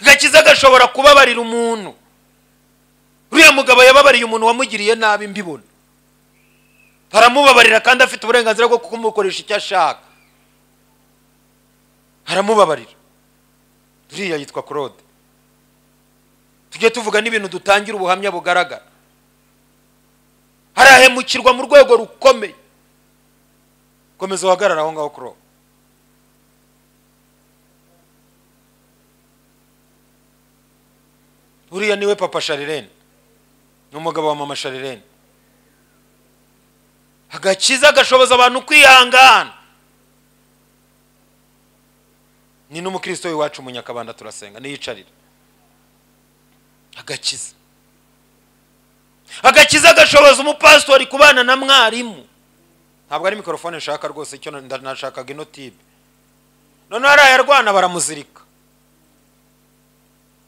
agakiza gashobora kubabarira umuntu uriya mugabo yababariye umuntu wamugiriye nabi mbibona aramubabarira kandi afite uburenganzira bwo kumukoresha icyo ashaka aramubabarira uriya yitwa claude tujye tuvuga n'ibintu dutangira ubuhamya bugaragara harahemukirwa mu rwego rukomeye komeza uhagarare aho ngaho kuro uriya niwe papa sharirene ni umugabo wa mama sharirene agakiza gashoboza abantu kwihangana ni n'umukristo w'iwacu munyakabanda turasenga niyicarira agakiza agakiza gashoboza umupasitori kubana na mwarimu ntabwo ari mikorofone nshaka rwose icyo nashakaga ino tibe noneho ari ayarwana baramuzirika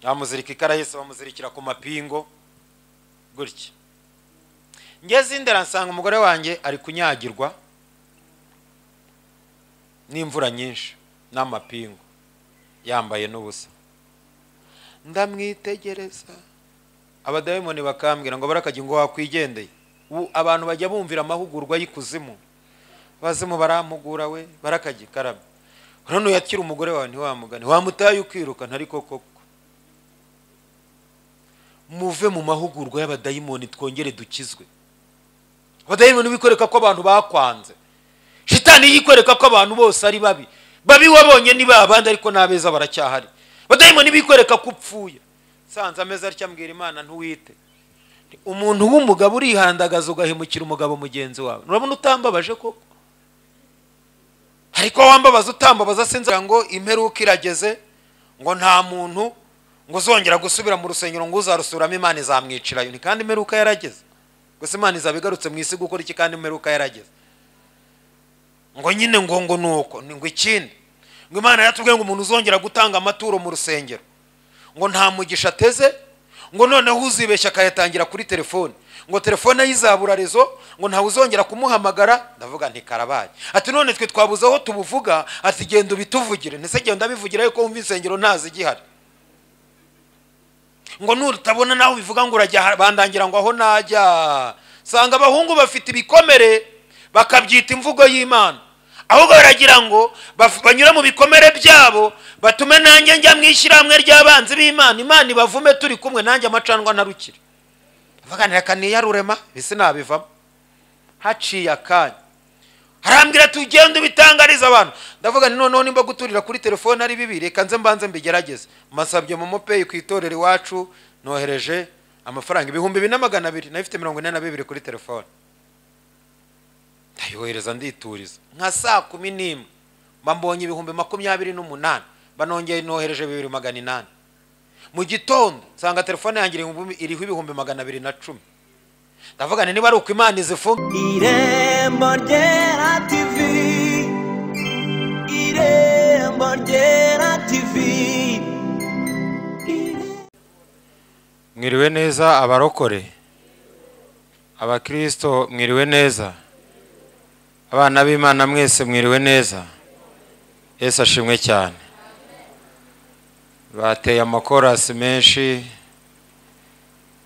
bamuzirika ikarahise bamuzirikira ku mapingo gutya ngeze indera nsanga umugore wanjye ari kunyagirwa n'imvura nyinshi n'amapingu yambaye n'ubusa ndamwitegereza abadayimoni bakambwira ngo barakajya ngo wakwigendeye ubu abantu bajya bumvira amahugurwa y'ikuzimu abazimu barampugura we barakajya ikarabye urabona uyakira umugore wawe ntiwamugane wamutaye ukirukana ariko koko muve mu mahugurwa y'abadayimoni twongere dukizwe abadayimoni bikwereka ko abantu bakwanze shitani yikwereka ko abantu bose ari babi babi wabonye ni ba bandi ariko n'abeza baracyahari abadayimoni bikwereka ko upfuye nsanze ameza atya mbwira imana ntuwite umuntu w'umugabo urihandagaza ugahemukira umugabo mugenzi wawe urabona utambabaje koko ariko wambabaza utambabaza sinzira ngo imperuka irageze ngo nta muntu ngo uzongera gusubira mu rusengero ngo uzarusuramo imana izamwicirayo ni kandi imperuka yarageze gusa imana izaba igarutse mu isi gukora iki kandi imperuka yarageze ngo nyine ngo ngo ni uko ngo ikindi ngo imana yatubwiye ngo umuntu uzongera gutanga amaturo mu rusengero ngo nta mugisha ateze ngo noneho uzibeshya akayatangira kuri telefone ngo telefone yizabura rezo ngo ntawe uzongera kumuhamagara ndavuga ntikarabaye ati none twe twabuze aho tubuvuga ati genda ubituvugire ndetse genda bivugira yuko wumva insengero ntazi igihari ngo nutabona nawe ubivuga ngo urajya bandangira ngo aho najya sanga abahungu bafite ibikomere bakabyita imvugo y'imana ahubwo baragira ngo banyura mu bikomere byabo batume nanjye njya mu ishyirahamwe ry'abanzi b'imana imana ibavume turi kumwe nanjye amacandwa ntarukire baganira kaniyarurema bisi nabivamo haciye akanya harambwira ati ugende ubitangariza abantu ndavuga ni noneho nimba guturira kuri telefone ari bibi reka nze mbanze mbigerageze masabye mu mopeyi ku itorero iwacu nohereje amafaranga ibihumbi bine magana abiri nayifite mirongo ine na bibiri kuri telefone ndayohereza ndituriza nka saa kumi n'imwe mbambonye ibihumbi makumyabiri n'umunani banongeye nohereje bibiri magana inani mu gitondo nsanga telefone yanjye iriho ibihumbi magana abiri na cumi ndavuga niba ari uko imana izifunga irembo ryera tivi irembo ryera tivi mwiriwe neza abarokore abakirisito mwiriwe neza abana b'imana mwese mwiriwe neza yesu ashimwe cyane bateye amakorasi menshi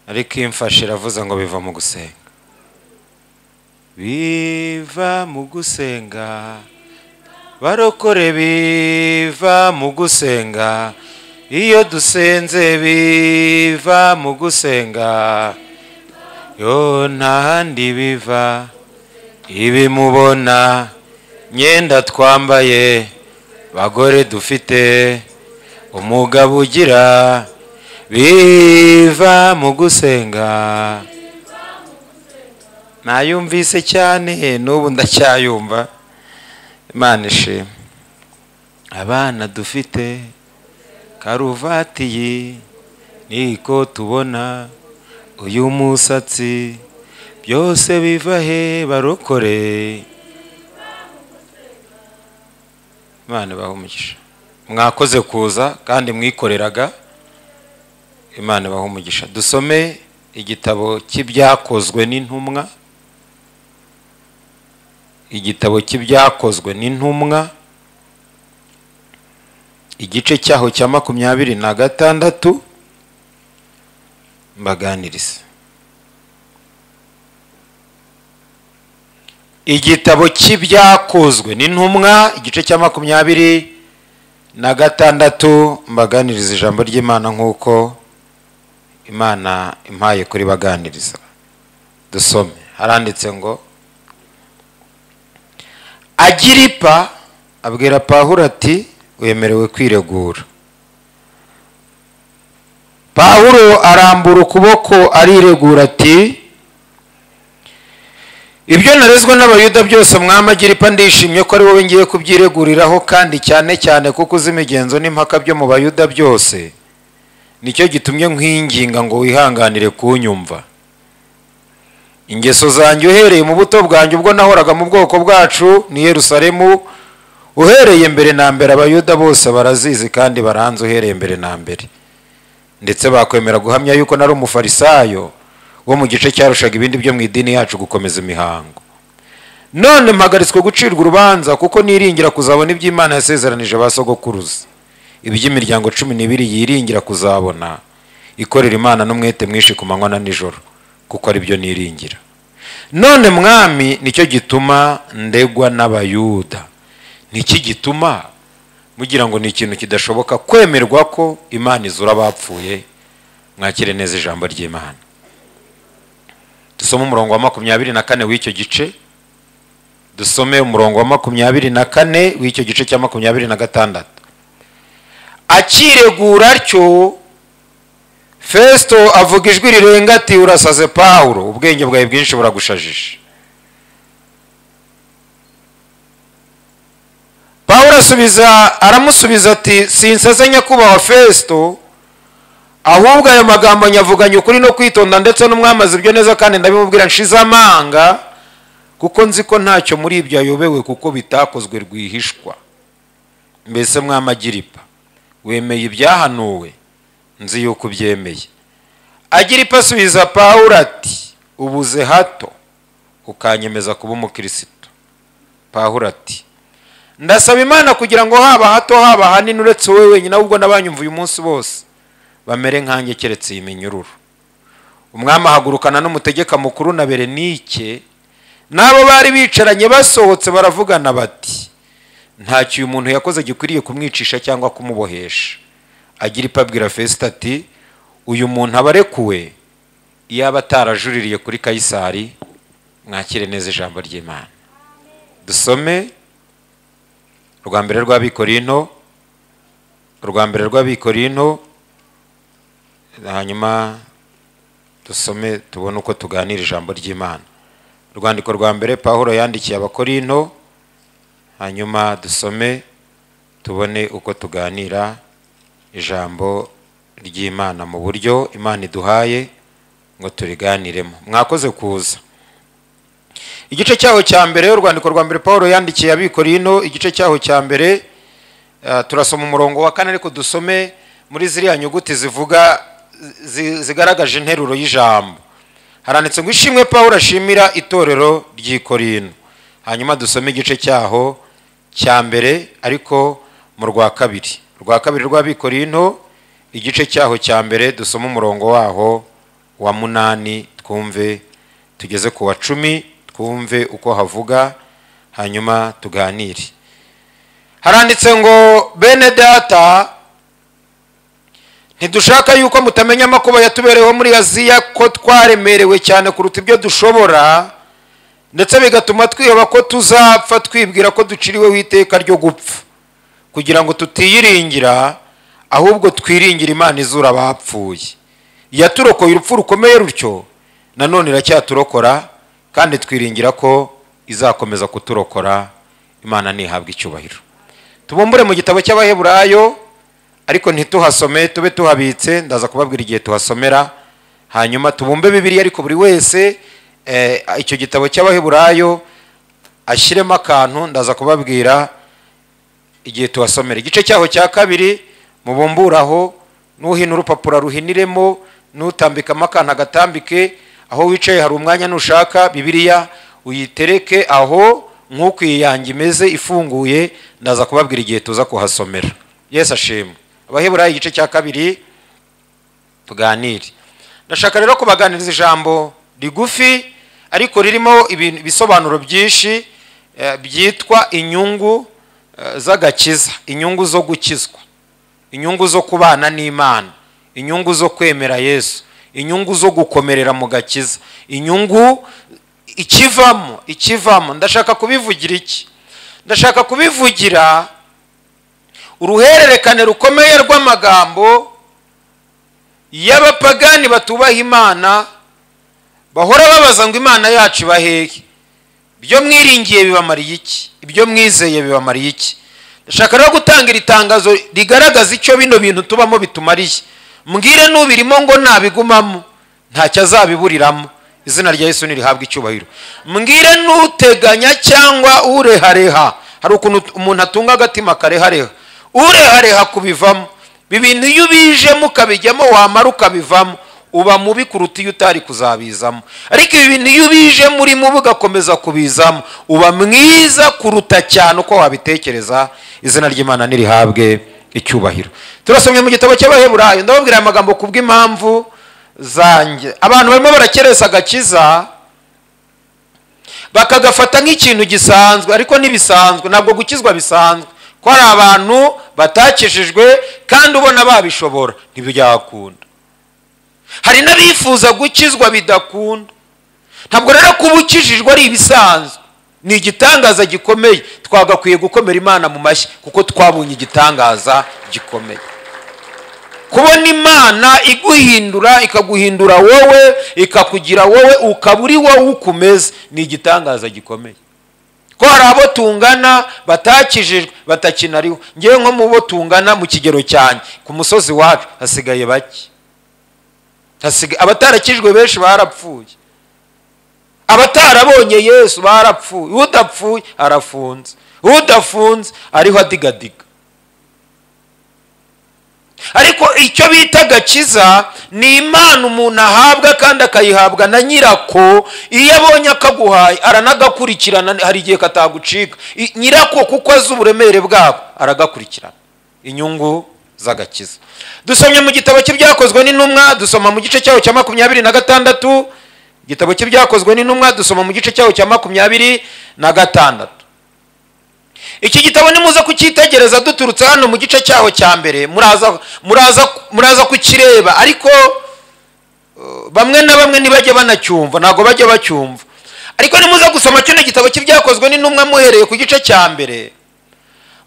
ariko imfashe iravuze ngo biva mu gusenga biva mu gusenga barokore biva mu gusenga iyo dusenze biva mu gusenga yo ntahandi biva ibimubona myenda twambaye bagore dufite umugabo ugira biva mu gusenga nayumvise cyane n'ubu ndacyayumva imana ishima abana dufite karuvati iyi niko tubona uyu musatsi byose biva he barokore imana umugisha mwakoze kuza kandi mwikoreraga imana umugisha dusome igitabo cy'ibyakozwe n'intumwa igitabo cy'ibyakozwe n'intumwa igice cyaho cya makumyabiri na gatandatu mbaganiriza igitabo cy'ibyakozwe n'intumwa igice cya makumyabiri na gatandatu mbaganiriza ijambo ry'imana nk'uko imana impaye kuri baganiriza dusome haranditse ngo agiripa abwira pahuro ati wemerewe kwiregura pahuro arambura ukuboko ariregura ati ibyo narezwa n'abayuda byose mwama agiripa ndishimye ko ari wowe ngiye kubyireguriraho kandi cyane cyane kuko uzi imigenzo n'impaka byo mu bayuda byose nicyo gitumye nkwinginga ngo wihanganire kunyumva ingeso zanjye uhereye mu buto bwanjye ubwo nahoraga mu bwoko bwacu ni Yerusalemu uhereye mbere na mbere abayuda bose barazizi kandi baranze uhereye mbere na mbere ndetse bakwemera guhamya yuko nari umufarisayo wo mu gice cyarushaga ibindi byo mu idini yacu gukomeza imihango none mpagaritswe gucirwa urubanza kuko niringira kuzabona ibyo Imana yasezeranije ba sogokuruza iby'imiryango cumi n'ibiri yiringira kuzabona ikorera Imana n'umwete mwinshi ku manywa na nijoro kuko ari byo niringira none mwami nicyo gituma ndegwa n'abayuda niki gituma mugira ngo ni ikintu kidashoboka kwemerwa ko imana izura abapfuye mwakire neza ijambo ry'imana dusome umurongo wa makumyabiri na kane w'icyo gice dusome umurongo wa makumyabiri na kane w'icyo gice cya makumyabiri na gatandatu akiregura atyo fesito avuga ijwi rirenga ati urasaze pawuro ubwenge bwawe bwinshi buragushajije pawuro asubiza aramusubiza ati sinsaze nyakubahwa fesito ahubwo ayo magambo nyavuganye ukuri no kwitonda ndetse n'umwamazi ibyo neza kandi ndabimubwira nshize amanga kuko nzi ko ntacyo muri ibyo ayobewe kuko bitakozwe rwihishwa mbese mwamagiripa wemeye ibyahanuwe nzi yuko ubyemeye agiripa asubiza pawuro ati ubuze hato ukanyemeza kuba umukirisitu pawuro ati ndasaba imana kugira ngo haba hato haba hanini uretse wowe wenyine ahubwo n'abanyumva uyu munsi bose bamere nkanjye keretse iyi minyururu umwami ahagurukana n'umutegeka mukuru na berenike n'abo bari bicaranye basohotse baravugana bati ntacyo uyu muntu yakoze gikwiriye kumwicisha cyangwa kumubohesha agira ipabwira fesita ati uyu muntu aba arekuwe iyo aba atarajuririye kuri kayisari mwakire neza ijambo ry'imana dusome urwa mbere rw'abikorino urwa mbere rw'abikorino hanyuma dusome tubone uko tuganira ijambo ry'imana urwandiko rwa mbere pahuro yandikiye abakorinto hanyuma dusome tubone uko tuganira ijambo ry'imana mu buryo imana iduhaye ngo turiganiremo mwakoze kuza igice cyaho cya mbere urwandiko rwa mbere pahuro yandikiye abikorino igice cyaho cya mbere turasoma umurongo wa kane ariko dusome muri ziriya nyuguti zivuga zigaragaje interuro y'ijambo haranditse ngo ishimwe paul ashimira itorero ry'ikorino hanyuma dusome igice cyaho cya mbere ariko mu rwa kabiri rwa kabiri rw'abikorino igice cyaho cya mbere dusome umurongo waho wa munani twumve tugeze ku wa cumi twumve uko havuga hanyuma tuganire haranditse ngo bene data ntidushaka yuko mutamenya amakuba yatubereyeho muri aziya ko twaremerewe cyane kuruta ibyo dushobora ndetse bigatuma twiheba ko tuzapfa twibwira ko duciriweho iteka ryo gupfa kugira ngo tutiyiringira ahubwo twiringira imana izura abapfuye yaturokoye urupfu rukomeye rutyo nanone iracyaturokora kandi twiringira ko izakomeza kuturokora imana ntihabwe icyubahiro tubumbure mu gitabo cy'abaheburayo ariko ntituhasome tube tuhabitse ndaza kubabwira igihe tuhasomera hanyuma tubumbe bibiriya ariko buri wese icyo gitabo cy'abaheburayo ashyiremo akantu ndaza kubabwira igihe tuhasomera igice cyaho cya kabiri mubumburaho n'uhina urupapuro ruhiniremo n'utambikamo akantu agatambike aho wicaye hari umwanya nushaka bibiriya uyitereke aho nk'uko iyi yanjye imeze ifunguye ndaza kubabwira igihe tuza kuhasomera yesu ashimwe abaheburayo igice cya kabiri tuganire ndashaka rero kubaganiriza ijambo rigufi ariko ririmo ibintu- ibisobanuro byinshi eh, byitwa inyungu eh, z'agakiza inyungu zo gukizwa inyungu zo kubana n'imana inyungu zo kwemera yesu inyungu zo gukomerera mu gakiza inyungu ikivamo ikivamo ndashaka kubivugira iki ndashaka kubivugira uruhererekane rukomeye rw'amagambo y'abapagani batubaha imana bahora babaza ngo imana yacu ibahehe ibyo mwiringiye bibamariye iki ibyo mwizeye bibamariye iki ndashaka rero gutanga iri tangazo rigaragaza icyo bino bintu tubamo bitumariye mbwire n'ubirimo ngo ntabigumamo ntacyo azabiburiramo izina rya yesu ntirihabwe icyubahiro mbwire n'uteganya cyangwa urehareha hari ukuntu umuntu atunga agatima karehareha urehareha kubivamo bibintu iyo ubijemo ukabijyamo wamara ukabivamo uba mubi kuruta iyo utari kuzabizamo ariko ibi bintu iyo ubije muri mubi ugakomeza kubizamo uba mwiza kuruta cyane uko wabitekereza izina ry'imana nirihabwe icyubahiro turasomye mu gitabo cy'abaheburayo ndababwira aya magambo kubw'impamvu zanjye abantu barimo barakeresa agakiza bakagafata nk'ikintu gisanzwe ariko ntibisanzwe ntabwo gukizwa bisanzwe ko hari abantu batakijijwe kandi ubona babishobora ntibyakunda hari n'abifuza gukizwa bidakunda ntabwo rero kuba ukijijwe ari ibisanzwe ni igitangaza gikomeye twagakwiye gukomera imana mu mashyi kuko twabonye igitangaza gikomeye kubona imana iguhindura ikaguhindura wowe ikakugira wowe ukaba uri wowe uko umeze ni igitangaza gikomeye ko hari abo tungana batakijijwe batakinariho ngewe nko mu bo tungana mu kigero cyanjye ku musozi wacu hasigaye bake Hasiga- abatarakijwe benshi barapfuye abatarabonye yesu barapfuye udapfuye arafunze udafunze ariho adigadiga ariko icyo bita agakiza ni imana umuntu ahabwa kandi akayihabwa na nyirako iyo abonye akaguhaye aranagakurikirana hari igihe katagucika I- nyirako kuko azi uburemere bwako aragakurikirana inyungu z'agakiza dusomye mu gitabo cy'ibyakozwe n'intumwa dusoma mu gice cyaho cya makumyabiri na gatandatu igitabo cy'ibyakozwe n'intumwa dusoma mu gice cyaho cya makumyabiri na gatandatu iki gitabo nimuze kucyitegereza duturutse hano mu gice cyaho cya mbere muraza muraza muraza kukireba ariko eh, bamwe na bamwe ntibajya banacyumva ntabwo bajya bacyumva ariko nimuze gusoma kino gitabo cy'ibyakozwe n'intumwa muhereye ku gice cya mbere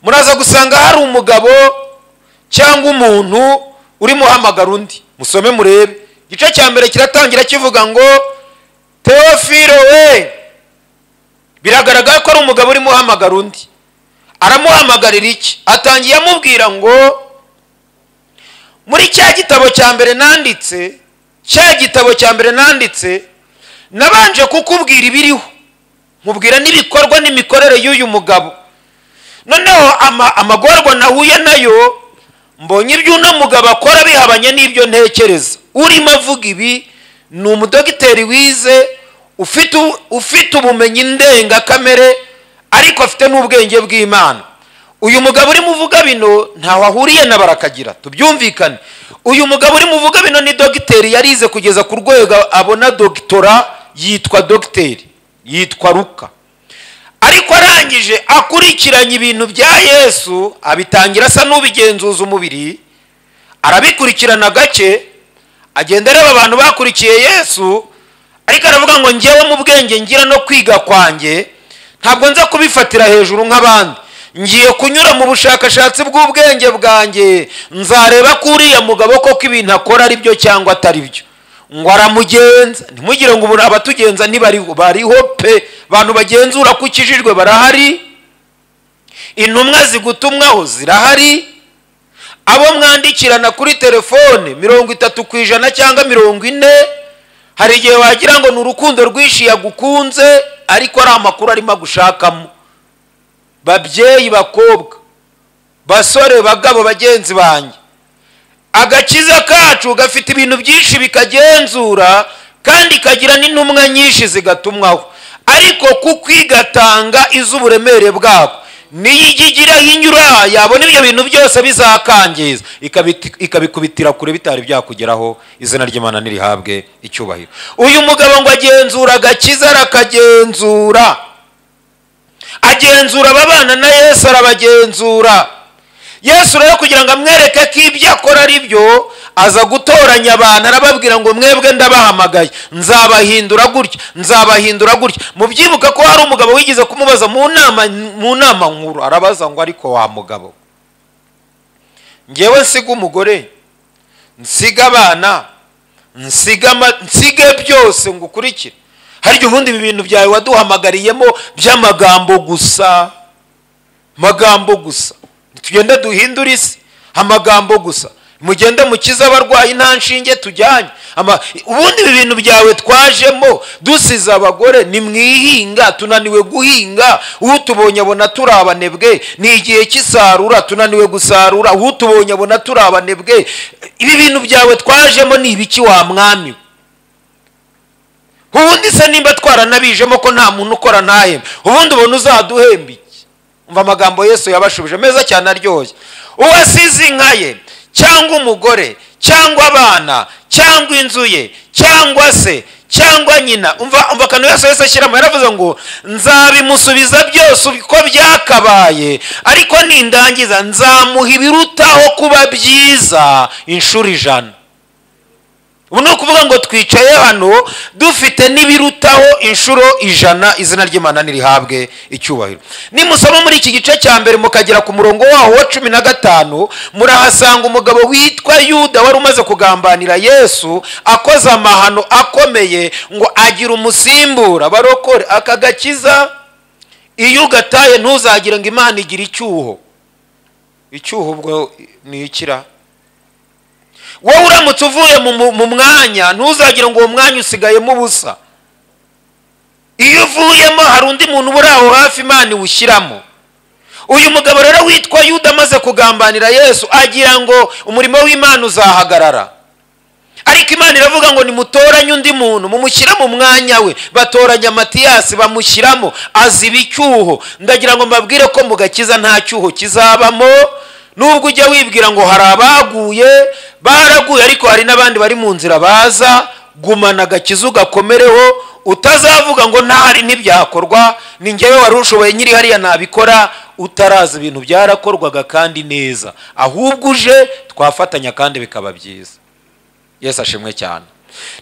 muraza gusanga hari umugabo cyangwa umuntu urimo uhamagara undi musome murebe igice cya mbere kiratangira kivuga ngo teofilo we biragaragara ko ari umugabo urimo uhamagara undi aramuhamagarira iki atangiye amubwira ngo muri cya gitabo cya mbere nanditse cya gitabo cya mbere nanditse nabanje kukubwira ibiriho mubwira n'ibikorwa n'imikorere y'uyu mugabo noneho ama- amagorwa nahuye nayo mbonye ibyo uno mugabo akora bihabanye n'ibyo ntekereza urimo avuga ibi ni umudogiteri wize ufite u- ufite ubumenyi ndengakamere ariko afite n'ubwenge bw'imana uyu mugabo urimo uvuga bino ntaho ahuriye na barakagira tubyumvikane uyu mugabo urimo uvuga bino ni dogiteri yarize kugeza ku rwego abona dogitora yitwa dogiteri yitwa ruka ariko arangije akurikiranye ibintu bya yesu abitangira asa n'ubigenzuza umubiri arabikurikirana gake agenda areba abantu bakurikiye yesu ariko aravuga ngo ngewe mu bwenge ngira no kwiga kwanjye ntabwo nza kubifatira hejuru nk'abandi ngiye kunyura mu bushakashatsi bw'ubwenge bwanjye nzareba ko uriya mugabo koko ibintu akora ari byo cyangwa atari byo ngo aramugenza ntimugire ngo ubu abatugenza ntibariho bariho pe abantu bagenzura ko ukijijwe barahari intumwa zigutumwaho zirahari abo mwandikirana kuri telefone mirongo itatu ku ijana cyangwa mirongo ine hari igihe wagira ngo ni urukundo rwinshi yagukunze ariko ari amakuru arimo agushakamo babyeyi bakobwa basore bagabo bagenzi banjye agakiza kacu gafite ibintu byinshi bikagenzura kandi kagira n'intumwa nyinshi zigatumwaho ariko kuko igatanga iz'uburemere bwako niyigigira yinyura yabona ibyo bintu byose bizakangiza ikabiti- ikabikubitira kure bitari byakugeraho izina ry'imana ntirihabwe icyubahiro uyu mugabo ngo agenzura agakiza arakagenzura agenzura ababana na yesu arabagenzura yesu rero kugira ngo amwereke ko ibyo akora ari byo aza gutoranya abantu arababwira ngo mwebwe ndabahamagaye nzabahindura gutya nzabahindura gutya mubyibuka ko hari umugabo wigeze kumubaza mu nama mu nama nkuru arabaza ngo ariko wa mugabo ngewe nsiga umugore nsiga abana nsiga ama- nsige byose ngo ukurikire hari igihe ubundi ibi bintu byawe waduhamagariyemo by'amagambo gusa magambo gusa tugende duhindure isi amagambo gusa mugende mukize abarwayi nta nshinge tujyanye Ama- ubundi ibi bintu byawe twajemo dusize abagore nimwihinga tunaniwe guhinga utubonye abona turi abanebwe ni igihe cy'isarura tunaniwe gusarura utubonye abona turi abanebwe ibi bintu byawe twajemo ni ibiki wa mwami we? ubundi se nimba twaranabijemo ko nta muntu ukora ntahembe ubundi ubona uzaduhembe iki umva amagambo yesu yabashubije meza cyane aryoshye uwasize inka ye cyangwa umugore cyangwa abana cyangwa inzu ye cyangwa se cyangwa nyina umva umva akantu yose yose ashyiramo yaravuze ngo nzabimusubiza byose uko byakabaye ariko nindangiza nzamuha ibirutaho kuba byiza inshuro ijana ubu ni ukuvuga ngo twicaye hano dufite n'ibirutaho inshuro ijana izina ry'imana ntirihabwe icyubahiro nimusoma muri iki gice cya mbere mukagera ku murongo waho wa cumi na gatanu murahasanga umugabo witwa yuda wari umaze kugambanira yesu akoze amahano akomeye ngo agira umusimbura barokore aka gakiza iyo ugataye ntuzagire ngo imana igira icyuho icyuho ubwo ni ikira wowe uramutse uvuye mu- mu- mu mwanya ntuzagira ngo uwo mwanya usigayemo ubusa iyo uvuyemo hari undi muntu uri aho hafi imana iwushyiramo uyu mugabo rero witwa yuda amaze kugambanira yesu agira ngo umurimo w'imana uzahagarara ariko imana iravuga ngo nimutoranye undi muntu mumushyire mu mwanya we batoranya matiyasi bamushyiramo aziba icyuho ndagira ngo mbabwire ko mu gakiza nta cyuho kizabamo nubwo ujya wibwira ngo hari abaguye baraguye ariko hari n'abandi bari mu nzira baza gumana agakiza ugakomereho utazavuga ngo ntahari ntibyakorwa ni njyewe wari ushoboye nyiri hariya nabikora utarazi ibintu byarakorwaga kandi neza ahubwo uje twafatanya kandi bikaba byiza yesu ashimwe cyane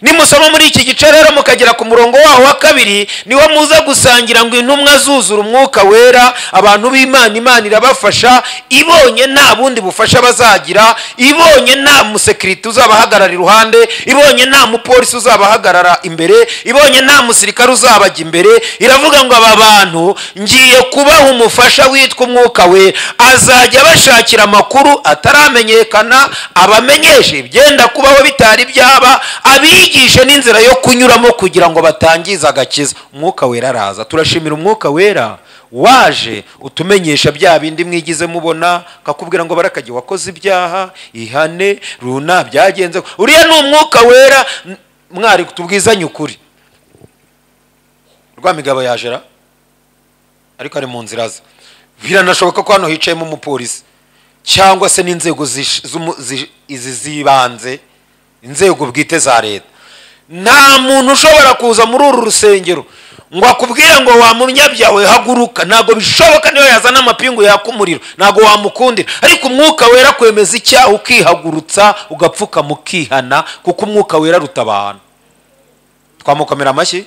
nimusoma muri iki gice rero mukagera ku murongo waho wa kabiri niho muza gusangira ngo intumwa zuzura umwuka wera abantu b'imana imana irabafasha ibonye nta bundi bufasha bazagira ibonye nta musekirite uzabahagarara iruhande ibonye nta mupolisi uzabahagarara imbere ibonye nta musirikare uzabajya imbere iravuga ngo aba bantu ngiye kubaha umufasha witwa umwuka we azajya abashakira amakuru ataramenyekana abamenyeshe ibyenda kubaho bitari byaba abigishe n'inzira yo kunyuramo kugira ngo batangize agakiza umwuka wera araza turashimira umwuka wera waje utumenyesha bya bindi mwigize mubona akakubwira ngo barakajye wakoze ibyaha ihane runa byagenze uriya ni umwuka wera n- mwari tubwizanye ukuri rwamigabo yajera ariko ari mu nzira ze biranashoboka ko hano hicayemo umupolisi cyangwa se n'inzego zish- z'umu- zi- izi z'ibanze inzego bwite za leta nta muntu ushobora kuza muri uru rusengero ngo akubwire ngo wa munyabyawe haguruka ntabwo bishoboka niyo yazana amapingu yaka umuriro ntabwo wamukundira ariko umwuka wera kwemeza icyaha ukihagurutsa ugapfukama ukihana kuko umwuka wera rutabana twamukomera amashyi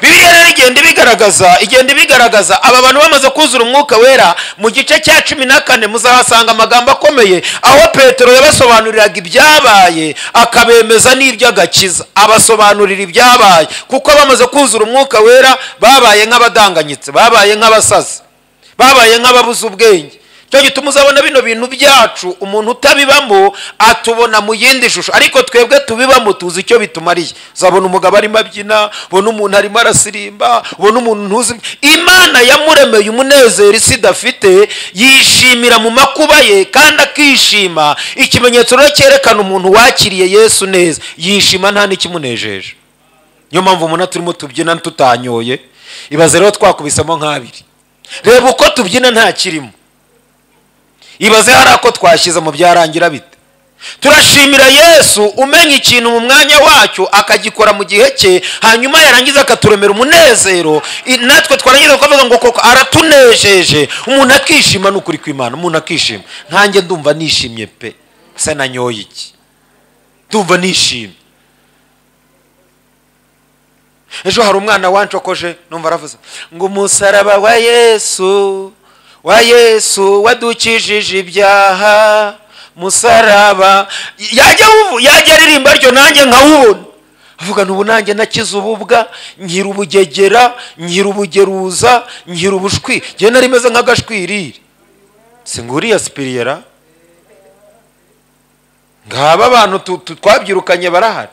bibiliya rero igenda ibigaragaza igenda ibigaragaza aba bantu bamaze kuzura umwuka wera mu gice cya cumi na kane muzahasanga amagambo akomeye aho petero yabasobanuriraga ibyabaye akabemeza n'iby'agakiza abasobanurira ibyabaye kuko bamaze kuzura umwuka wera babaye nk'abadanganyitse babaye nk'abasazi babaye nk'ababuze ubwenge cyo gituma uzabona bino bintu byacu umuntu utabibamo atubona mu yindi shusho ariko twebwe tubibamo tuzi icyo bitumariye uzabona umugabo arimo abyina ubona umuntu arimo arasirimba ubona umuntu ntuzi imana yamuremeye umunezero isi idafite yishimira mu makuba ye kandi akishima ikimenyetso rero cyerekana umuntu wakiriye yesu neza yishima nta n'ikimunejeje niyo mpamvu umuntu turimo tubyina tutanyoye ibaze rero twakubisemo nk'abiri reba uko tubyina nta kirimo ibaze hari ako twashyize mu byarangira bite turashimira yesu umenya ikintu mu mwanya wacyo akagikora mu gihe cye hanyuma yarangiza akaturemera umunezero I- natwe twarangiza tukavuga ngo koko aratunejeje umuntu akishima ni ukuri kw'imana umuntu akishima nkanjye ndumva nishimye pe se nanyoye iki ndumva nishimye ejo hari umwana wancokoje numva aravuze ngo umusaraba wa yesu wa yesu wadukijije ibyaha musaraba yajya wuvu- yajya aririmba ryo nanjye nkawubona avuga n'ubu nanjye nakize ububwa nkira ubugegera nkira ubugeruza nkira ubushwi njye nari meze nk'agashwiriri singuriya sipiriyera ngaba abantu tu- tu- twabyirukanye barahari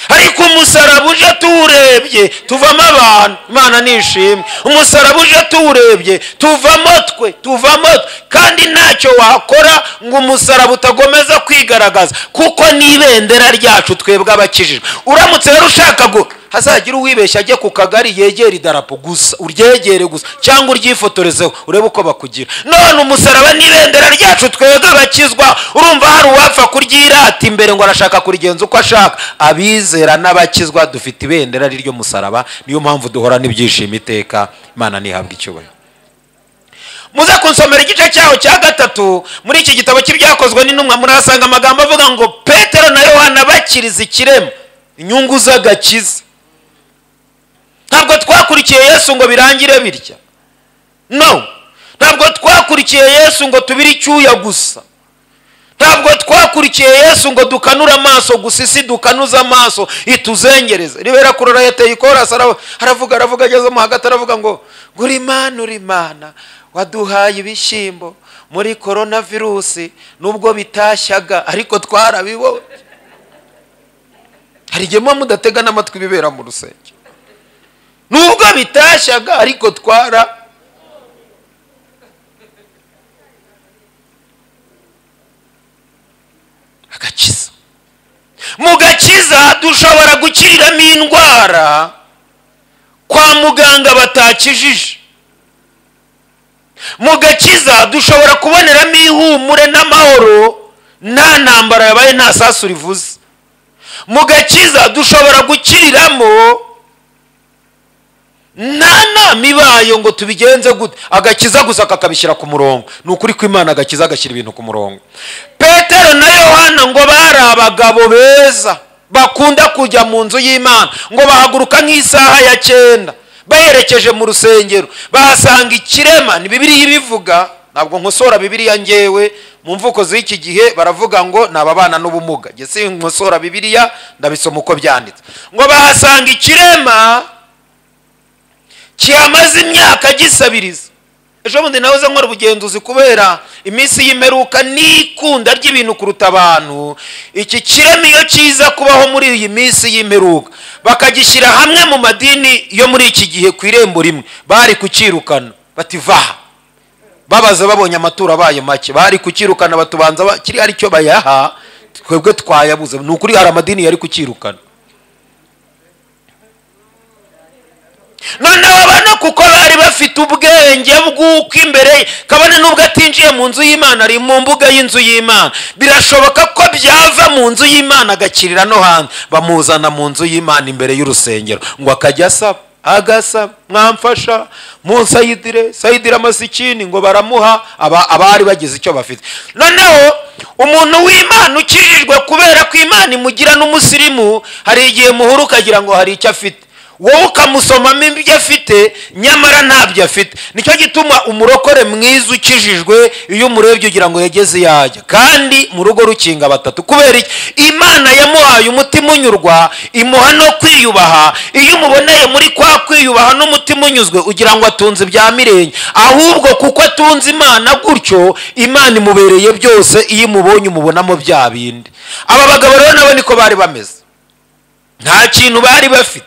ariko umusaraba uje tuwurebye tuvamo abantu imana nishimwe umusaraba uje tuwurebye tuvamo twe tuvamo twe kandi ntacyo wakora ngo umusaraba utagomeza kwigaragaza kuko ni ibendera ryacu twebwe abakijijwe uramutse rero ushaka ngo hazagira uwibeshya ajye ku kagari yegera idarapo gusa uryegere gusa cyangwa uryifotorezeho urebe uko bakugira none umusaraba ni ibendera ryacu twebwe abakizwa urumva hari uwapfa kuryirata imbere ngo arashaka kurigenza uko ashaka abizera n'abakizwa dufite ibendera ry'iryo musaraba niyo mpamvu duhora n'ibyishimo iteka imana ntihabwe icyubahiro muze kunsomera igice cyaho cya gatatu muri iki gitabo cy'ibyakozwe n'intumwa murahasanga amagambo avuga ngo petero na yohana bakiriza ikirema inyungu z'agakiza ntabwo twakurikiye yesu ngo birangire bitya no ntabwo twakurikiye yesu ngo tubire icyuya gusa ntabwo twakurikiye yesu ngo dukanure amaso gusa isi dukanuze amaso ituzengereze ribera kurora yateye ikorasi ara- aravuga aravuga agezemo hagati aravuga ngo ngo uri imana uri imana waduhaye ibishyimbo muri korona virusi nubwo bitashyaga ariko twarabibonye hari igihe muba mudatega n'amatwi ibibera mu rusenge nubwo bitashyaga ariko twara agakiza mu gakiza dushobora gukiriramo indwara kwa muganga batakijije mu gakiza dushobora kuboneramo ihumure n'amahoro nta ntambara yabaye nta sasu rivuze mu gakiza dushobora gukiriramo nta nama ibayo ngo tubigenze gute agakiza gusa kakabishyira ku murongo ni ukuri kw'imana agakiza agashyira ibintu ku murongo petero na yohana ngo bari abagabo beza bakunda kujya mu nzu y'imana ngo bahaguruka nk'isaha ya cyenda baherekeje mu rusengero bahasanga ikirema ni bibiriya ibivuga ntabwo nkosora bibiriya ngewe mu mvuko z'iki gihe baravuga ngo ni ababana n'ubumuga jye sinkosora bibiriya ndabisoma uko byanditse ngo bahasanga ikirema kiyamaze imyaka gisabiriza ejo bundi nawe uze nkora ubugenzuzi kubera iminsi y'imperuka n'ikunda ry'ibintu kuruta abantu iki kirema iyo kiza kubaho muri iyi minsi y'imperuka bakagishyira hamwe mu madini yo muri iki gihe ku irembo rimwe bari kucyirukana bati vaha babaza babonye amaturo abaye make bari kucyirukana batubanza ba- kiri hari icyo bayaha twebwe twayabuze ni ukuri hari amadini yari kucyirukana noneho abana kuko bari bafite ubwenge bw'uko imbere kabone n'ubwo atinjiye mu nzu y'imana ari mu mbuga y'inzu y'imana birashoboka ko byava mu nzu y'imana agakirira no hanze bamuzana mu nzu y'imana imbere y'urusengero ngo akajya asaba agasaba mwamfasha munsayidire sayidire amasikini ngo baramuha aba- abari bagize icyo bafite noneho umuntu w'imana ukijijwe kubera ko imana imugira n'umusirimu hari igihe muhura ukagira ngo hari icyo afite wowe ukamusomamo ibyo afite nyamara ntabyo afite nicyo gituma umurokore mwiza ukijijwe iyo umurebye ugira ngo yageze iyo ajya kandi mu rugo rukinga batatu kubera iki imana yamuhaye umutima unyurwa imuha no kwiyubaha iyo umuboneye muri kwa kwiyubaha n'umutima unyuzwe ugira ngo atunze ibya mirenge ahubwo kuko atunze imana gutyo imana imubereye byose iyo imubonye umubonamo bya bindi aba bagabo rero nabo niko bari bameze nta kintu bari bafite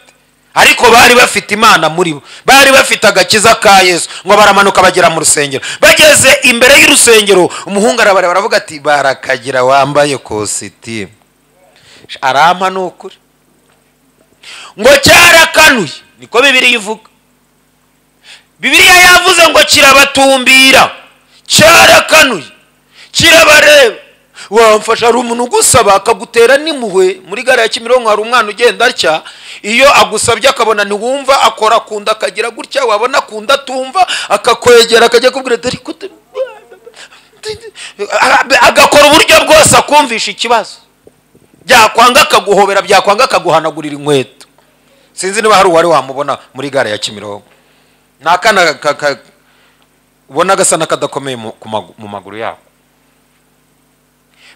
ariko bari bafite imana muri bo bari bafite agakiza ka yesu ngo baramanuka bagera mu rusengero bageze imbere y'urusengero umuhungu arabareba aravuga ati barakagira wambaye kositimu arampa ni ukuri ngo cyarakanuye niko bibiri ivuga bibiliya yavuze ngo kirabatumbira cyarakanuye kirabareba wamfasha hari umuntu ugusaba akagutera n'impuhwe muri gare ya kimironko hari umwana ugenda atya iyo agusabye akabona ntiwumva akora akunda akagira gutya wabona akunda atumva akakwegera akajya kubwira dore ko utu- agakora uburyo bwose akumvisha ikibazo byakwanga akaguhobera byakwanga akaguhanagurira inkweto sinzi niba hari uwari wamubona muri gare ya kimironko ni akana ka- ka- ubona gasa n'akadakomeye mu- ku magu- mu maguru yako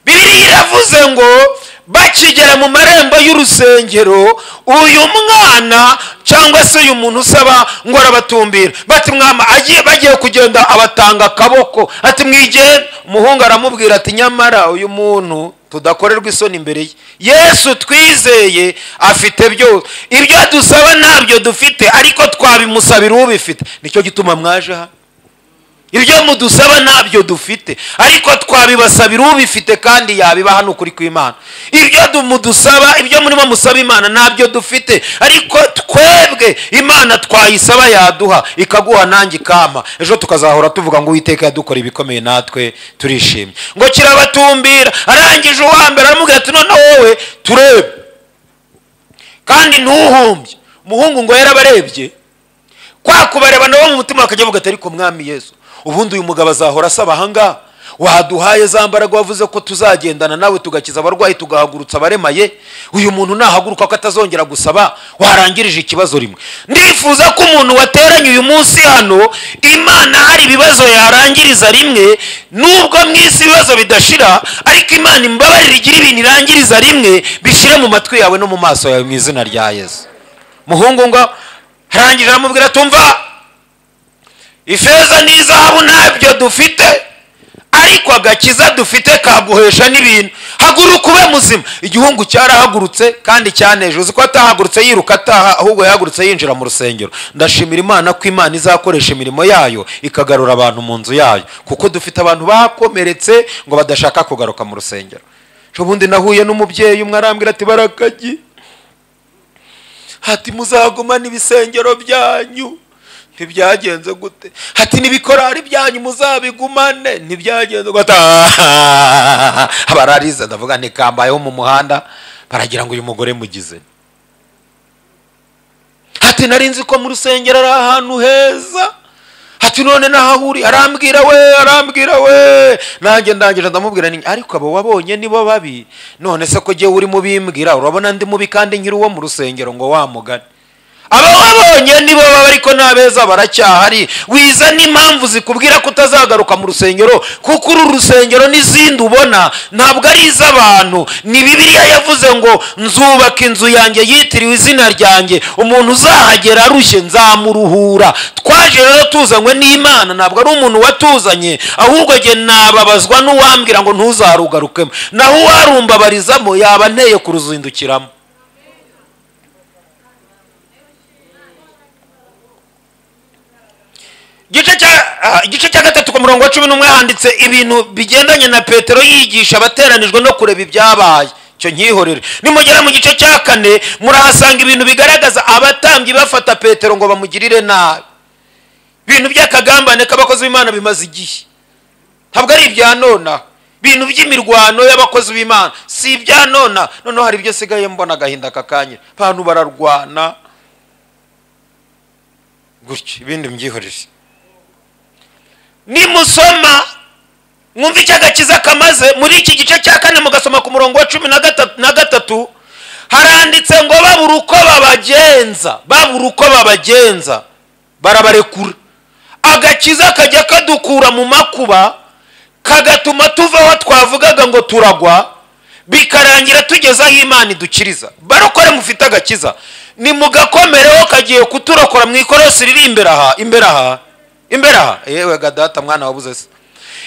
bibiliya iravuze ngo bakigera mu marembo y'urusengero uyu mwana cyangwa se uyu muntu usaba ngo arabatumbira bati mwama agiye bagiye kugenda abatanga akaboko ati mwigenda umuhungu aramubwira ati nyamara uyu muntu tudakorerwa isoni imbere ye yesu twizeye afite byose ibyo dusaba ntabyo dufite ariko twabimusabira ubifite nicyo gituma mwaje hano ibyo mudusaba ntabyo dufite ariko twabibasabira ubifite kandi yabibaha ni ukuri kw'imana ibyo du- mudusaba ibyo murimo musaba imana ntabyo dufite ariko twebwe imana twayisaba yaduha ikaguha nanjye ikampa ejo tukazahora tuvuga ngo uwiteka yadukora ibikomeye natwe turishimye ngo kirabatumbira arangije uwa mbere aramubwira ati none wowe turebe kandi ntuhumbye umuhungu ngo yarabarebye kwa kubareba nabo mu mutima bakajya bavuga ati ariko mwami yesu ubundi uyu mugabo azahora asaba ahangaha waduhaye za mbaraga wavuze ko tuzagendana nawe tugakiza abarwayi tugahagurutsa abaremaye uyu muntu nahaguruka ko atazongera gusaba warangirije ikibazo rimwe ndifuza ko umuntu wateranye uyu munsi hano imana hari ibibazo yarangiriza rimwe nubwo mu isi ibibazo bidashira ariko imana imbabarire igira ibintu irangiriza rimwe bishyire mu matwi yawe no mu maso yawe mu izina rya yesu muhungu ngo arangije aramubwira tumva ifeza n'izahabu ntabyo dufite ariko agakiza dufite kaguhesha n'ibintu haguruka ube muzima igihungu cyarahagurutse kandi cyaneje uzi ko atahagurutse yiruka ataha ahubwo yahagurutse yinjira mu rusengero ndashimira imana ko imana izakoresha imirimo yayo ikagarura abantu mu nzu yayo kuko dufite abantu bakomeretse ngo badashaka kugaruka mu rusengero ejo bundi nahuye n'umubyeyi umwe arambwira ati barakagi hati muzagumana ibisengero byanyu ntibyagenze gute hati n'ibikorari byanyu muzabigumane ntibyagenze gute Ah, bararize ndavuga ntikambayeho mu muhanda baragira ngo uyu mugore mugize hati nari nzi ko mu rusengero ari ahantu heza hati none nahahuri arambwira we arambwira we nanjye ndangije ndamubwira ni ariko abo wabonye nibo babi none se ko jyewe urimo ubimbwira urabona ndi mubi kandi nkiri uwo mu rusengero ngo wamugane abo wabonye nibo baba ariko n'abeza baracyahari wiza n'impamvu zikubwira ko utazagaruka mu rusengero kuko uru rusengero n'izindi ubona ntabwo ari iz'abantu ni bibiliya yavuze ngo nzubaka inzu yanjye yitiriwe izina ryanjye umuntu uzahagera arushye nzamuruhura twaje rero tuzanywe n'imana ntabwo ari umuntu watuzanye ahubwo jye nababazwa n'uwambwira ngo ntuzarugarukemo naho uwarumbabarizamo yaba anteye kuruzindukiramo igice cya ah, igice cya gatatu ku murongo wa cumi n'umwe handitse ibintu bigendanye na petero yigisha abateranijwe no kureba ibyabaye icyo nkihorere nimugera mu gice cya kane murahasanga ibintu bigaragaza abatambyi bafata petero ngo bamugirire nabi ibintu by'akagambane k'abakozi b'imana bimaze igihe ntabwo ari ibya nonaha ibintu by'imirwano y'abakozi b'imana si ibya nonaha noneho hari ibyo asigaye mbona agahinda kakanyira abantu bararwana gutyo ibindi mbyihorere nimusoma mwumva icyo agakiza kamaze muri iki gice cya kane mugasoma ku murongo wa cumi na gatatu- na gatatu haranditse ngo babura uko babagenza babura uko babagenza barabarekura agakiza kajya kadukura mu makuba kagatuma tuva aho twavugaga ngo turagwa bikarangira tugeze aho imana idukiriza barokore mufite agakiza nimugakomereho kagiye kuturokora mu ikorosi riri imbere aha imbere aha imbere aha yewe gadata mwana wabuze se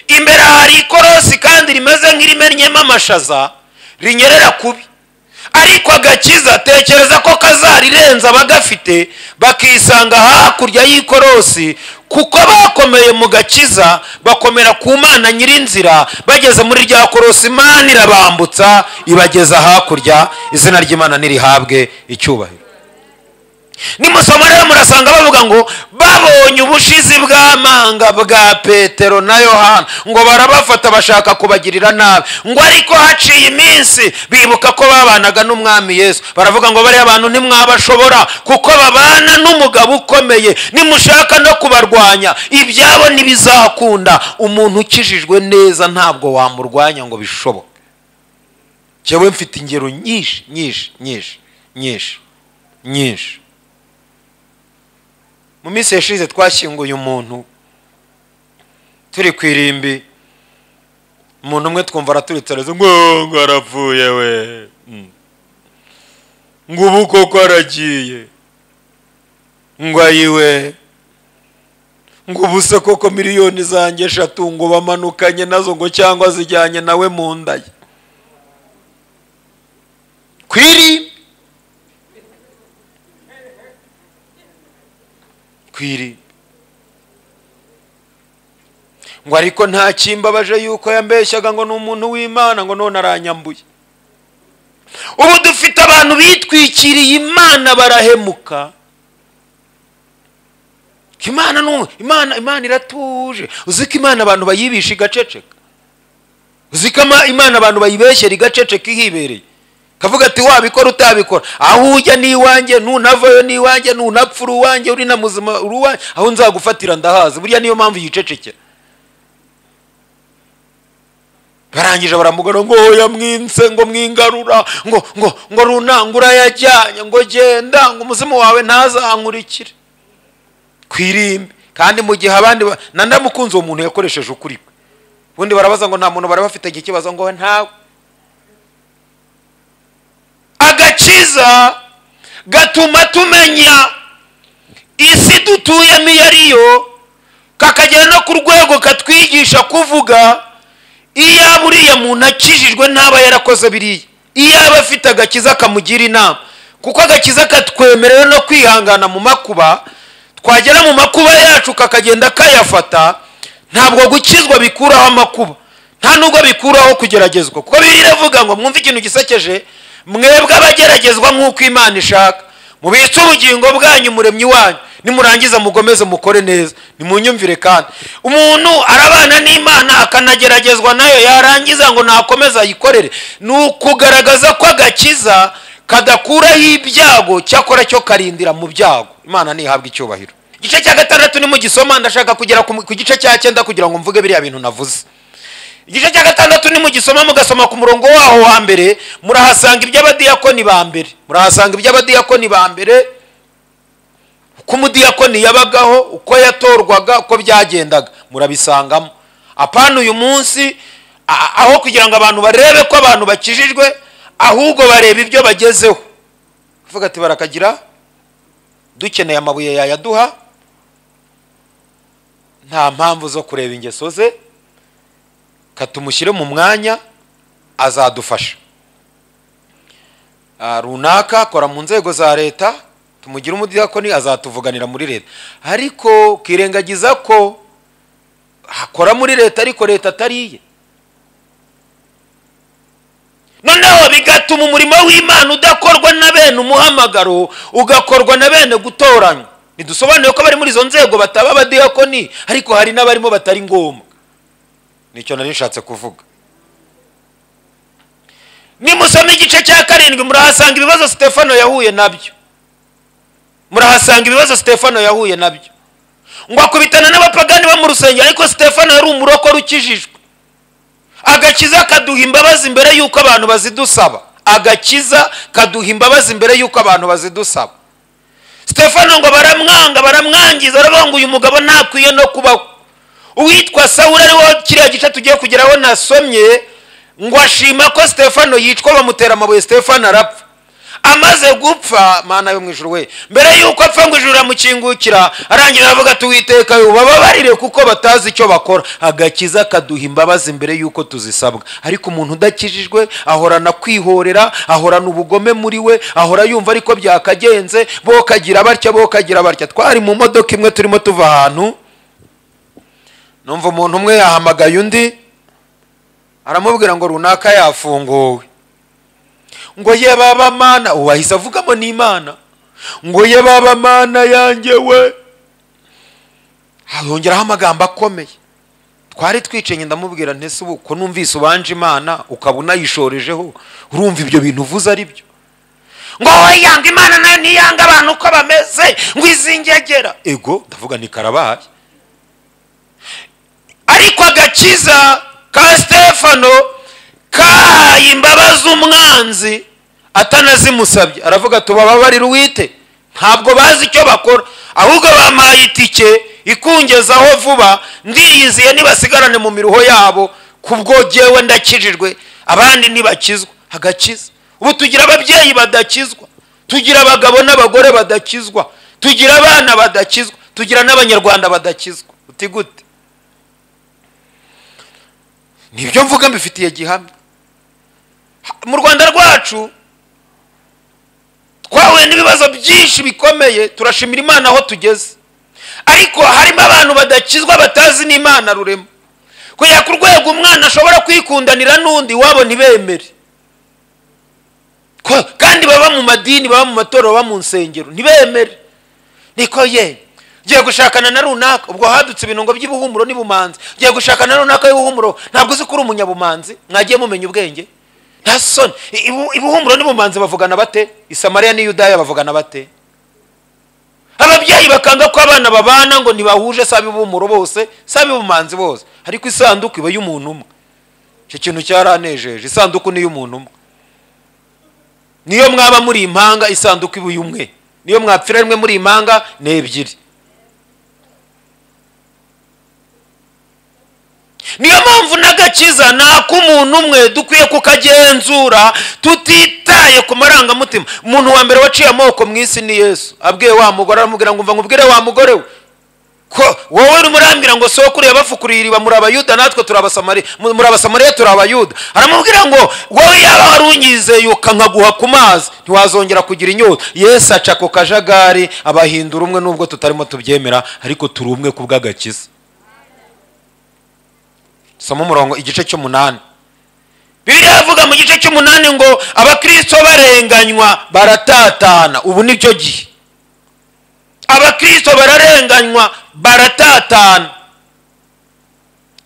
imbere aha hari ikorosi kandi rimeze nk'irimennyemo amashaza rinyerera kubi ariko agakiza tekereza ko kazarirenza abagafite bakisanga hakurya y'ikorosi kuko bakomeye mu gakiza bakomera ku mana nyirinzira bageze muri rya korosi imana irabambutsa ibageza hakurya izina ry'imana nirihabwe icyubahiro nimusoma rero murasanga bavuga ngo babonye ubushizi bw'amanga bwa petero na yohana ngo barabafata bashaka kubagirira nabi ngo ariko haciye iminsi bibuka ko babanaga n'umwami yesu baravuga ngo bariya bantu ntimwabashobora kuko babana n'umugabo ukomeye nimushaka no kubarwanya ibyabo ntibizakunda umuntu ukijijwe neza ntabwo wamurwanya ngo bishoboke njyewe mfite ingero nyinshi nyinshi nyinshi nyinshi nyinshi mu minsi yashize twashyinguye umuntu turi ku irimbi umuntu umwe twumva araturitse areze ngo ngo arapfuye we Mm. ngo ubu koko aragiye ngo ayiwe ngo ubu se koko miliyoni zanjye eshatu ngo bamanukanye nazo ngo cyangwa zijyanye nawe mu nda ye ku irimbi ku irimbi ngo ariko nta kimbabaje yuko yambeshyaga ngo ni umuntu w'imana ngo none aranyambuye ubu dufite abantu bitwikiriye imana barahemuka ko imana ni umwe. imana imana iratuje uzi ko imana abantu bayibisha igaceceka uzi ko ama- imana abantu bayibeshyera igaceceka ihibereye kavuga ati wabikora utabikora aho ujya ni iwanjye ntunavayo ni iwanjye ntunapfa uri uwanjye uri na muzima uri uwanjye aho nzagufatira ndahazi buriya niyo mpamvu yicecekera barangije baramugana ngo oya mwinse ngo mwingarura ngo ngo ngo runangura yajyanye ngo genda ngo umuzimu wawe ntazankurikire ku irimbi kandi mu gihe abandi ba- na ndamukunze uwo muntu yakoresheje ukuri kwe ubundi barabaza ngo nta muntu baraba afite ikibazo ngo ntawe agakiza gatuma tumenya isi dutuyemo iyo ari yo kakagera no ku rwego katwigisha kuvuga iyaba uriya muntu akijijwe ntaba yarakoze biriya iyaba afite agakiza kamugira inama kuko agakiza katwemerera no kwihangana mu makuba twagera mu makuba yacu kakagenda kayafata ntabwo gukizwa bikuraho amakuba nta nubwo bikuraho kugeragezwa kuko biri iravuga ngo mwumve ikintu gisekeje mwebwe abageragezwa nk'uko imana ishaka mubitse ubugingo bwanyu muremyi wanyu nimurangiza mugomeze mukore neza nimunyumvire kandi umuntu arabana n'imana akanageragezwa nayo yarangiza ngo nakomeze ayikorere ni ukugaragaza ko agakiza kadakuraho ibyago cyakora cyo karindira mu byago imana ntihabwa icyubahiro igice cya gatandatu ni mu gisoma ndashaka kugera ku ku gice cya cyenda kugira ngo mvuge biriya bintu navuze igice cya gatandatu ni mugisoma mugasoma ku murongo waho wa mbere murahasanga iby'abadiyakoni ba mbere murahasanga iby'abadiyakoni ba mbere uko umudiyakoni yabagaho uko yatorwaga uko byagendaga murabisangamo apana uyu munsi a- aho kugira ngo abantu barebe ko abantu bakijijwe ahubwo bareba ibyo bagezeho kuvuga ati barakagira dukeneye amabuye yayaduha nta mpamvu zo kureba ingeso ze katumushyire mu mwanya azadufasha Ah, runaka akora mu nzego za leta tumugire umudiyakoni azatuvuganira muri leta ariko ukirengagiza ko akora muri leta ariko leta atari iye noneho bigatuma umurimo w'imana udakorwa na bene umuhamagaro ugakorwa na bene gutoranywa ntidusobanuye ko abari muri izo nzego bataba abadiyakoni ariko hari n'abarimo batari ngombwa nicyo nari nshatse kuvuga nimusoma igice cya karindwi murahasanga ibibazo sitefano yahuye nabyo murahasanga ibibazo sitefano yahuye nabyo ngo akubitana n'abapagani bo mu rusengero ariko sitefano yari umurokore ukijijwe agakiza kaduha imbabazi mbere y'uko abantu bazidusaba agakiza kaduha imbabazi mbere y'uko abantu bazidusaba sitefano ngo baramwanga baramwangiza baravuga ngo uyu mugabo ntakwiye no kubaho uwitwa sawuri ariwo kiriya gice tugiye kugeraho nasomye ngo ashima ko sitefano yicwa bamutera amabuye sitefano arapfa amaze gupfa mana yo mu ijuru we mbere y'uko apfa ngo ijuru riramukingukira arangira aravuga ati uwiteka ubababarire kuko batazi icyo bakora agakiza kaduha imbabazi mbere y'uko tuzisabwa ariko umuntu udakijijwe ahorana kwihorera ahorana ubugome muri we ahora yumva ariko byakagenze bo kagira batya bo kagira batya twari mu modoka imwe turimo tuva ahantu numva umuntu umwe yahamagaye undi aramubwira ngo runaka yafunguwe ngo ye baba mana uwo ahise avugamo n'imana ngo ye baba mana yanjye we hongeraho amagambo akomeye twari twicenye ndamubwira ntese ubu ko numvise ubanje imana ukaba unayishorejeho urumva ibyo bintu uvuze ari byo ngo wowe yanga imana nayo ntiyanga abantu uko bameze ngo izingegera ego ndavuga ni karabaye ariko agakiza ka stefano kahaye imbabazi umwanzi atanazimusabye aravuga tubababarire uwite ntabwo bazi icyo bakora ahubwo bampaye itike ikungezaho vuba ndiyiziye nibasigarane mu miruho yabo kubwo jyewe ndakijijwe abandi ntibakizwa agakiza ubu tugira ababyeyi badakizwa tugira abagabo n'abagore badakizwa tugira abana badakizwa tugira n'abanyarwanda badakizwa uti gute nibyo mvuga mbifitiye gihamya mu rwanda rwacu twahuye n'ibibazo byinshi bikomeye turashimira imana aho tugeze ariko harimo abantu badakizwa batazi n'imana rurema kugera ku rwego umwana ashobora kwikundanira n'undi wabo ntibemere kandi baba mu madini baba mu matorero baba mu nsengero ntibemere niko ye ugiye gushakana na runaka ubwo hadutse ibintu by'ibuhumuro n'ibumanzi ugiye gushakana na runaka y'ubuhumuro ntabwo uzi ko uri umunyabumanzi mwagiye mumenya ubwenge nta soni ibuhumuro n'ibumanzi bavugana bate isamariya n'iyudaya bavugana bate ababyeyi bakanga ko abana babana ngo ntibahuje si ab'ibuhumuro bose si ab'ibumanzi bose ariko isanduku iba y'umuntu umwe icyo kintu cyaranejeje isanduku ni iy'umuntu umwe niyo mwaba muri impanga isanduku iba iy'umwe niyo mwapfira rimwe muri impanga ni ebyiri niyo mpamvu n'agakiza ni ak'umuntu umwe dukwiye kukagenzura tutitaye ku marangamutima umuntu wa mbere waciye amoko mu isi ni yesu abwiye wa mugore aramubwira ngo mva nkubwire wa mugore we ko wowe urimo urambwira ngo sokuru yabafukuriye iriba muri abayuda natwe muri abasamariya turi abayuda aramubwira ngo wowe yaba wari unyizeye ukankaguha ku mazi ntiwazongera kugira inyota yesu aca ku kajagari abahindura umwe n'ubwo tutarimo tubyemera ariko turi umwe ku bw'agakiza soma umurongo igice cy'umunani bibiliya yavuga mu gice cy'umunani ngo abakirisito barenganywa baratatana ubu ni byo gihe abakirisito bararenganywa baratatana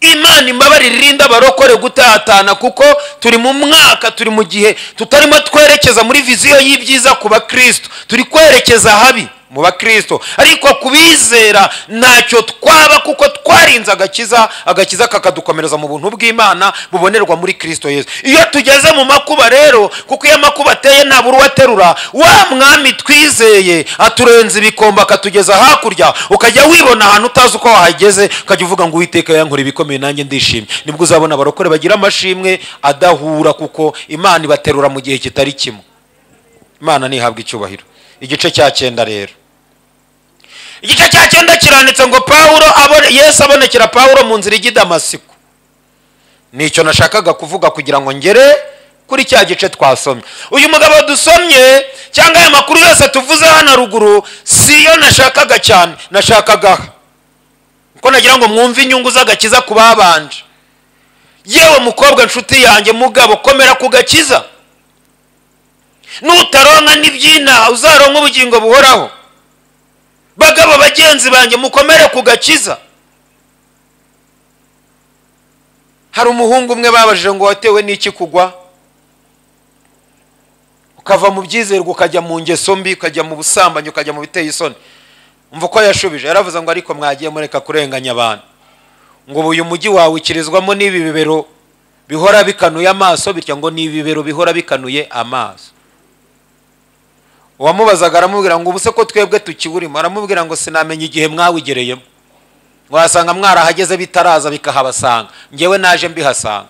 imana imbabarira irinda abarokore gutatana kuko turi mu mwaka turi mu gihe tutarimo twerekeza muri viziyo y'ibyiza ku bakirisito turi kwerekeza habi mu bakristo ariko kubizera ntacyo twaba kuko twarinze agakiza agakiza kakadukomereza mu buntu bw'imana bubonerwa muri kristo yesu iyo tugeze mu makuba rero kuko iyo amakuba ateye nta buri uwaterura wa mwami twizeye aturenza ibikombe akatugeza hakurya ukajya wibona ahantu utazi uko wahageze ukajya uvuga ngo uwiteka yankora ibikomeye nanjye ndishimye nibwo uzabona abarokore bagira amashimwe adahura kuko imana ibaterura mu gihe kitari kimwe imana ntihabwa icyubahiro igice cya cyenda rero igice cya cyenda kiranditse ngo pawulo yesu abonekera pawulo mu nzira ijya i damasiko nicyo nashakaga kuvuga kugira ngo ngere kuri cya gice twasomye uyu mugabo dusomye cyangwa aya makuru yose tuvuze hano ruguru si yo nashakaga cyane nashakaga kuko nagira ngo mwumve inyungu z'agakiza ku babanje yewe mukobwa nshuti yanjye mugabo komera ku gakiza nutaronka n'ibyina uzaronka ubugingo buhoraho bagabo bagenzi banjye mukomere ku gakiza hari umuhungu umwe babajije ngo watewe n'iki kugwa ukava mu byizerwa ukajya mu ngeso mbi ukajya mu busambanyi ukajya mu biteye isoni mva uko yashubije yaravuze ngo ariko mwagiye mureka kurenganya abantu ngo uyu mujyi wawe ukirizwamo n'ibi bibero bihora bikanuye amaso bityo ngo ni ibibero bihora bikanuye amaso uwamubazaga aramubwira ngo ubuse ko twebwe tukiburimo aramubwira ngo sinamenya igihe mwawigereyemo wasanga mwarahageze bitaraza bikahabasanga ngewe naje mbihasanga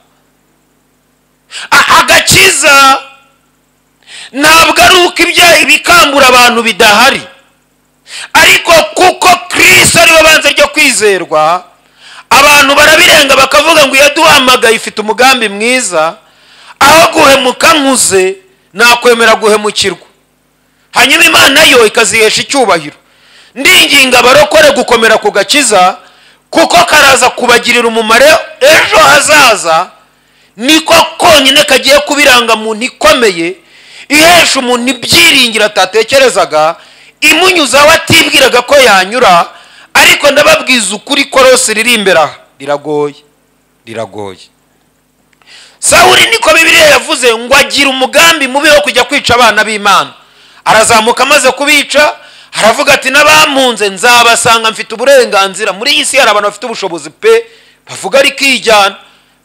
agakiza ntabwo ari uko ibyo ibikangura abantu bidahari ariko kuko kirisito ariwe banze ryo kwizerwa abantu barabirenga bakavuga ngo iyo duhamagaye ifite umugambi mwiza aho guhemuka nkuze nakwemera guhemukirwa hanyuma imana yo ikazihesha icyubahiro ndinginga abarokore gukomera ku gakiza kuko karaza kubagirira umumaro ejo hazaza niko konyine kagiye kubiranga muntu ikomeye ihesha umuntu ibyiringiro atatekerezaga imunyuza aho atibwiraga ko yanyura ariko ndababwiza ukuri ko rose riri imbere aha riragoye riragoye sawuri niko bibiliya yavuze ngo agira umugambi mubi wo kujya kwica abana b'imana arazamuka amaze kubica aravuga ati n'abampunze nzabasanga mfite uburenganzira muri iyi si hari abantu bafite ubushobozi pe bavuga ariko ijyana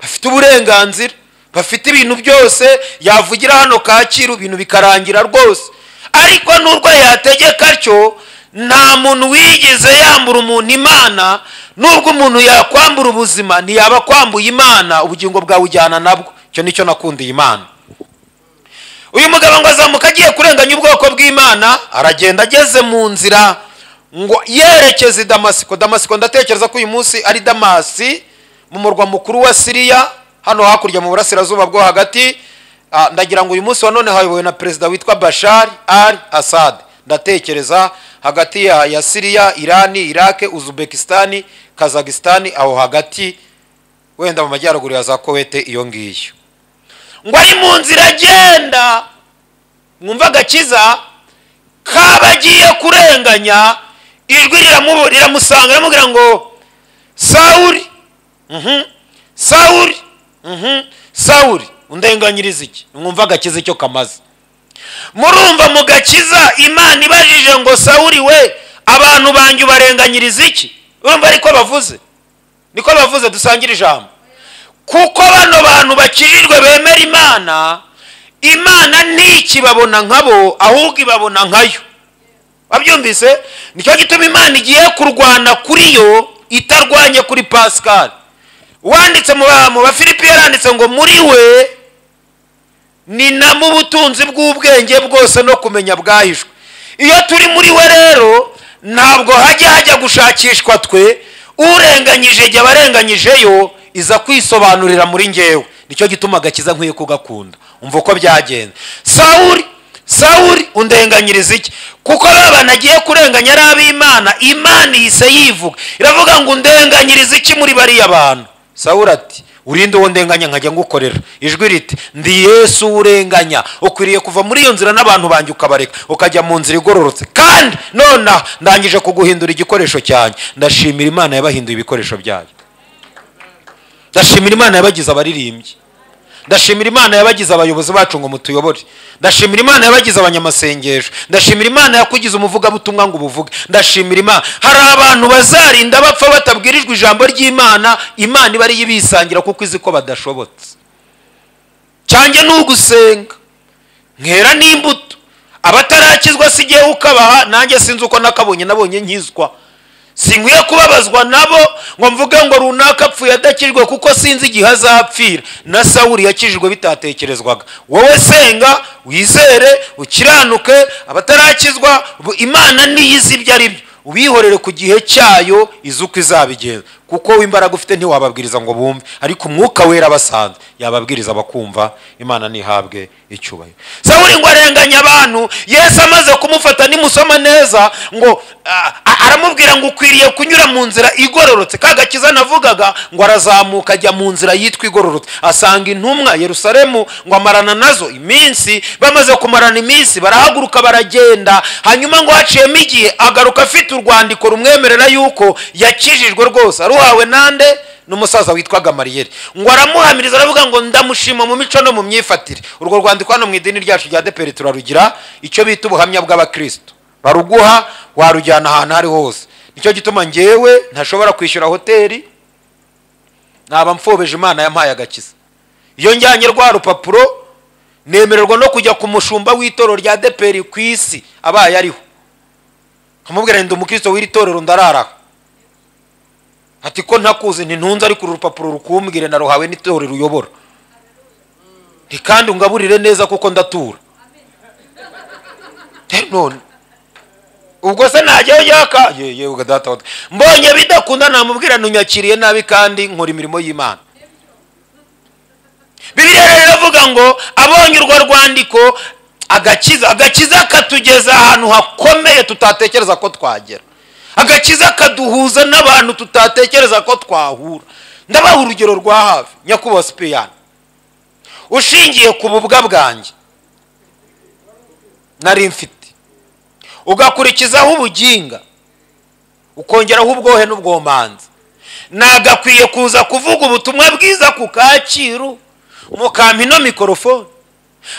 bafite uburenganzira bafite ibintu byose yavugira hano kacyiru ibintu bikarangira rwose ariko n'urwo yategeka atyo nta muntu wigeze yambura umuntu imana n'ubwo umuntu yakwambura ubuzima ntiyaba akwambuye imana ubugingo bwawe ujyana nabwo icyo nicyo nakundiye imana uyu mugabo ngo azamuka agiye kurenganya ubwoko bw'imana aragenda ageze mu nzira ngo yerekeze i damasiko damasiko ndatekereza ko uyu munsi ari damasi mu murwa mukuru wa siriya hano hakurya mu burasirazuba bwo hagati Ah, ndagira ngo uyu munsi wa none hayobowe na perezida witwa bashar al assad ndatekereza hagati ya, ya siriya irani irake uzbekistani kazakistani aho hagati wenda mu majyaruguru ya za kowete iyo ngiyo ngo ari mu nzira agenda mwumva agakiza kabagiye kurenganya ijwi riramubu- riramusanga riramubwira ngo sawuri mhm, sawuri mhm, sawuri undenganyiriza iki mwumva agakiza icyo kamaze murumva mu gakiza imana ibajije ngo sawuri we abantu banjye ubarenganyiriza iki urumva ariko bavuze niko bavuze dusangire ijambo kuko bano bantu bakijijwe bemera imana imana ntikibabona nkabo ahubwo ibabona nkayo wabyumvise nicyo gituma imana igiye kurwana kuri yo itarwanye kuri pascal wanditse mu ba- mu bafilipi yaranditse ngo muri we ni namo ubutunzi bw'ubwenge bwose no kumenya bwahishwe iyo turi muri we rero ntabwo hajya hajya gushakishwa twe urenganyije igihe abarenganyijeyo iza kwisobanurira muri ngewe nicyo gituma agakiza nkwiye kugakunda umva uko byagenze sawuri sawuri undenganyiriza iki kuko ba bantu agiye kurenganya ari ab'imana imana ihise yivuga iravuga ngo undenganyiriza iki muri bariya bantu sawuri ati urinde uwo ndenganya nkajya ngukorera ijwi riti ndi yesu urenganya ukwiriye kuva muri iyo nzira n'abantu banjye ukabareka ukajya mu nzira igororotse kandi nonaha ndangije kuguhindura igikoresho cyanjye ndashimira imana yabahinduye ibikoresho byayo ndashimira imana yabagize abaririmbyi ndashimira imana yabagize abayobozi bacu ngo mutuyobore ndashimira imana yabagize abanyamasengesho ndashimira imana yakugize umuvugabutumwa ngo ubuvuge ndashimira imana hari abantu bazarinda bapfa batabwirijwe ijambo ry'imana imana iba ariyo ibisangira kuko izi ko badashobotse cyanjye ni ugusenga nkera n'imbuto abatarakizwa si igihe ukabaha nanjye sinzi uko nakabonye nabonye nkizwa sinkwiye kubabazwa nabo ngo mvuge ngo runaka apfuye adakijwe kuko sinzi igihe azapfira na sawuri yakijijwe bitatekerezwaga wowe senga wizere ukiranuke abatarakizwa bu- imana niyo izi ibyo ari byo ubihorere ku gihe cyayo izi uko izabigenza kuko w'imbaraga ufite ntiwababwiriza ngo bumve ariko umwuka wera abasanze yababwiriza bakumva imana ntihabwe icyubahiro sawuri ngo arenganya abantu yesu amaze kumufata nimusoma neza ngo ah, ah, aramubwira ngo ukwiriye kunyura mu nzira igororotse ka gakiza navugaga ngo arazamuka ajya mu nzira yitwa igororotse asanga intumwa yerusalemu ngo amarana nazo iminsi bamaze kumarana iminsi barahaguruka baragenda hanyuma ngo haciyemo igihe agaruka afite urwandiko rumwemerera yuko yakijijwe rwose aruhawe nande n'umusaza witwa gamariyeri ngo aramuhamiriza aravuga ngo ndamushima mu mico no mu myifatire urwo rwandiko hano mu idini ryacu rya deperi turarugira icyo bita ubuhamya bw'abakristo baruguha warujyana ahantu aho ari hose nicyo gituma ngewe ntashobora kwishyura hoteli naba mfobeje imana yampaye agakiza iyo njyanye rwa rupapuro nemererwa no kujya ku mushumba w'itorero rya deperi ku isi abaye ariho nkamubwira ndi umukristo w'iri torero ndararaho ati ko ntakuzi ntintunze ariko uru rupapuro rukumbwire naruhawe n'itorero uyobora nti kandi ungaburire neza kuko ndatura Eh, none ubwo se najyaho yaka ye ye data wa- mbonye bidakunda namubwira ntunyakiriye nabi kandi nkora imirimo y'imana bibiliya rero iravuga ngo abonye urwo rwandiko agakiza agakiza katugeza ahantu hakomeye tutatekereza ko twagera agakiza kaduhuza n'abantu tutatekereza ko twahura ndabaha urugero rwa hafi nyakubahwa sipiyani ushingiye ku bubwa bwanjye nari mfite ugakurikizaho ubuginga ukongeraho ubwohe n'ubwomanzi nagakwiye kuza kuvuga ubutumwa bwiza ku kacyiru mukampa ino mikorofone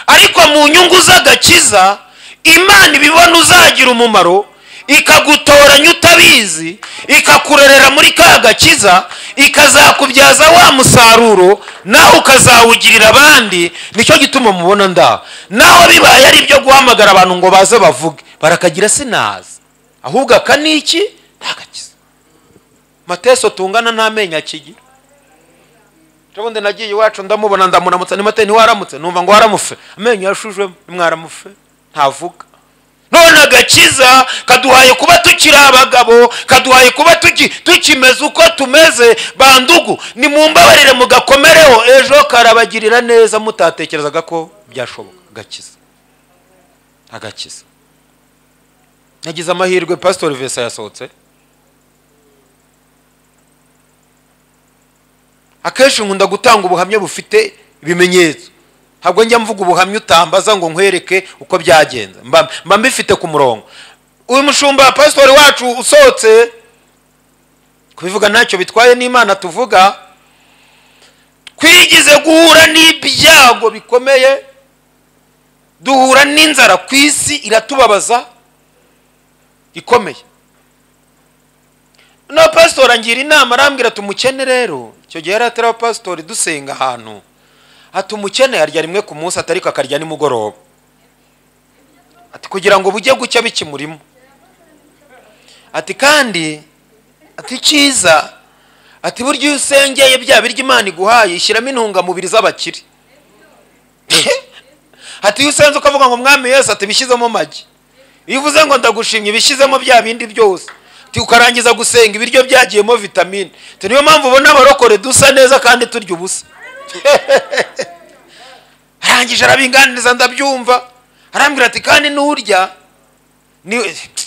ariko mu nyungu z'agakiza imana ibibona uzagira umumaro ikagutoranya utabizi ikakurerera muri ka gakiza ikazakubyaza wa musaruro nawe ukazawugirira abandi nicyo gituma mubona ndaho naho bibaye ari ibyo guhamagara abantu ngo baze bavuge barakagira sinazi ahubwo aka ni iki ntagakiza mateso tungana n'amenyo akigira ubundi nagiye iwacu ndamubona ndamuramutsa ni mate ntiwaramutse numva ngo waramufe amenyo yashujwemo nimwaramufe ntavuga none agakiza kaduhaye kuba tukiri abagabo kaduhaye kuba tuki- tukimeze uko tumeze bandugu nimumbabarire mugakomereho ejo karabagirira neza mutatekerezaga ko byashoboka agakiza agakiza nagize amahirwe pasitori vesa yasohotse akenshi nkunda gutanga ubuhamya bufite ibimenyetso ntabwo njya mvuga ubuhamya utambaza ngo nkwereke uko byagenze mba mba mbifite ku murongo uyu mushumba pasitori wacu usohotse kubivuga ntacyo bitwaye n'imana tuvuga twigize guhura n'ibyago bikomeye duhura n'inzara ku isi iratubabaza ikomeye no pasitori angira inama arambwira ati umukene rero icyo gihe yari atari abapasitori dusenga ahantu ati umukene arya rimwe ku munsi atari ko akarya nimugoroba ati kugira ngo bujye gucya bikimurimo ati kandi ati cyiza ati burya iyo usengeye bya biryo imana iguhaye ishyiramo intungamubiri z'abakire ati iyo usenze ukavuga ngo mwami yesu ati bishyizemo amagi iyo uvuze ngo ndagushimye bishyizemo bya bindi byose Ati ukarangiza gusenga ibiryo byagiyemo vitamine Ati niyo mpamvu ubona abarokore dusa neza kandi turya ubusa arangije arabinganiriza ndabyumva arambwira ati kandi nurya ni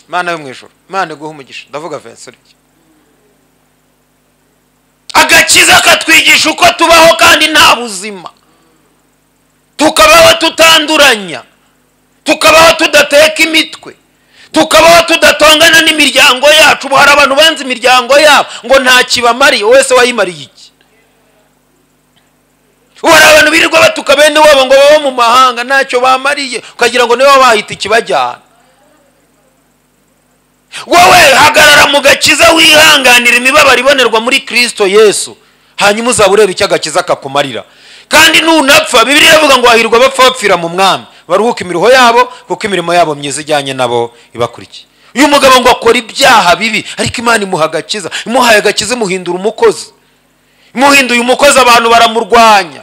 mana yo mu ijoro mana iguha umugisha ndavuga vincent agakiza katwigisha uko tubaho kandi nta buzima tukabaho tutanduranya tukabaho tudateka imitwe tukabaho tudatongana n'imiryango yacu ubu hari abantu banze imiryango yabo ngo nta kibamariye wese wayimariye iki ubu hari abantu birirwa batuka bene wabo ngo baba mu mahanga ntacyo bamariye ukagira ngo nibo bahita ikibajyana wowe hagarara mu gakiza wihanganira imibabaro ibonerwa muri kirisito yesu hanyuma uzaba ureba icyo agakiza kakumarira kandi nunapfa bibiliya iravuga ngo hahirwa abapfa bapfira mu mwami baruhuka imiruho yabo kuko imirimo yabo myiza ijyanye nabo ibakurikiye uyu mugabo ngo akora ibyaha bibi ariko imana imuha agakiza imuhaye agakiza imuhindura umukozi imuhinduye umukozi abantu baramurwanya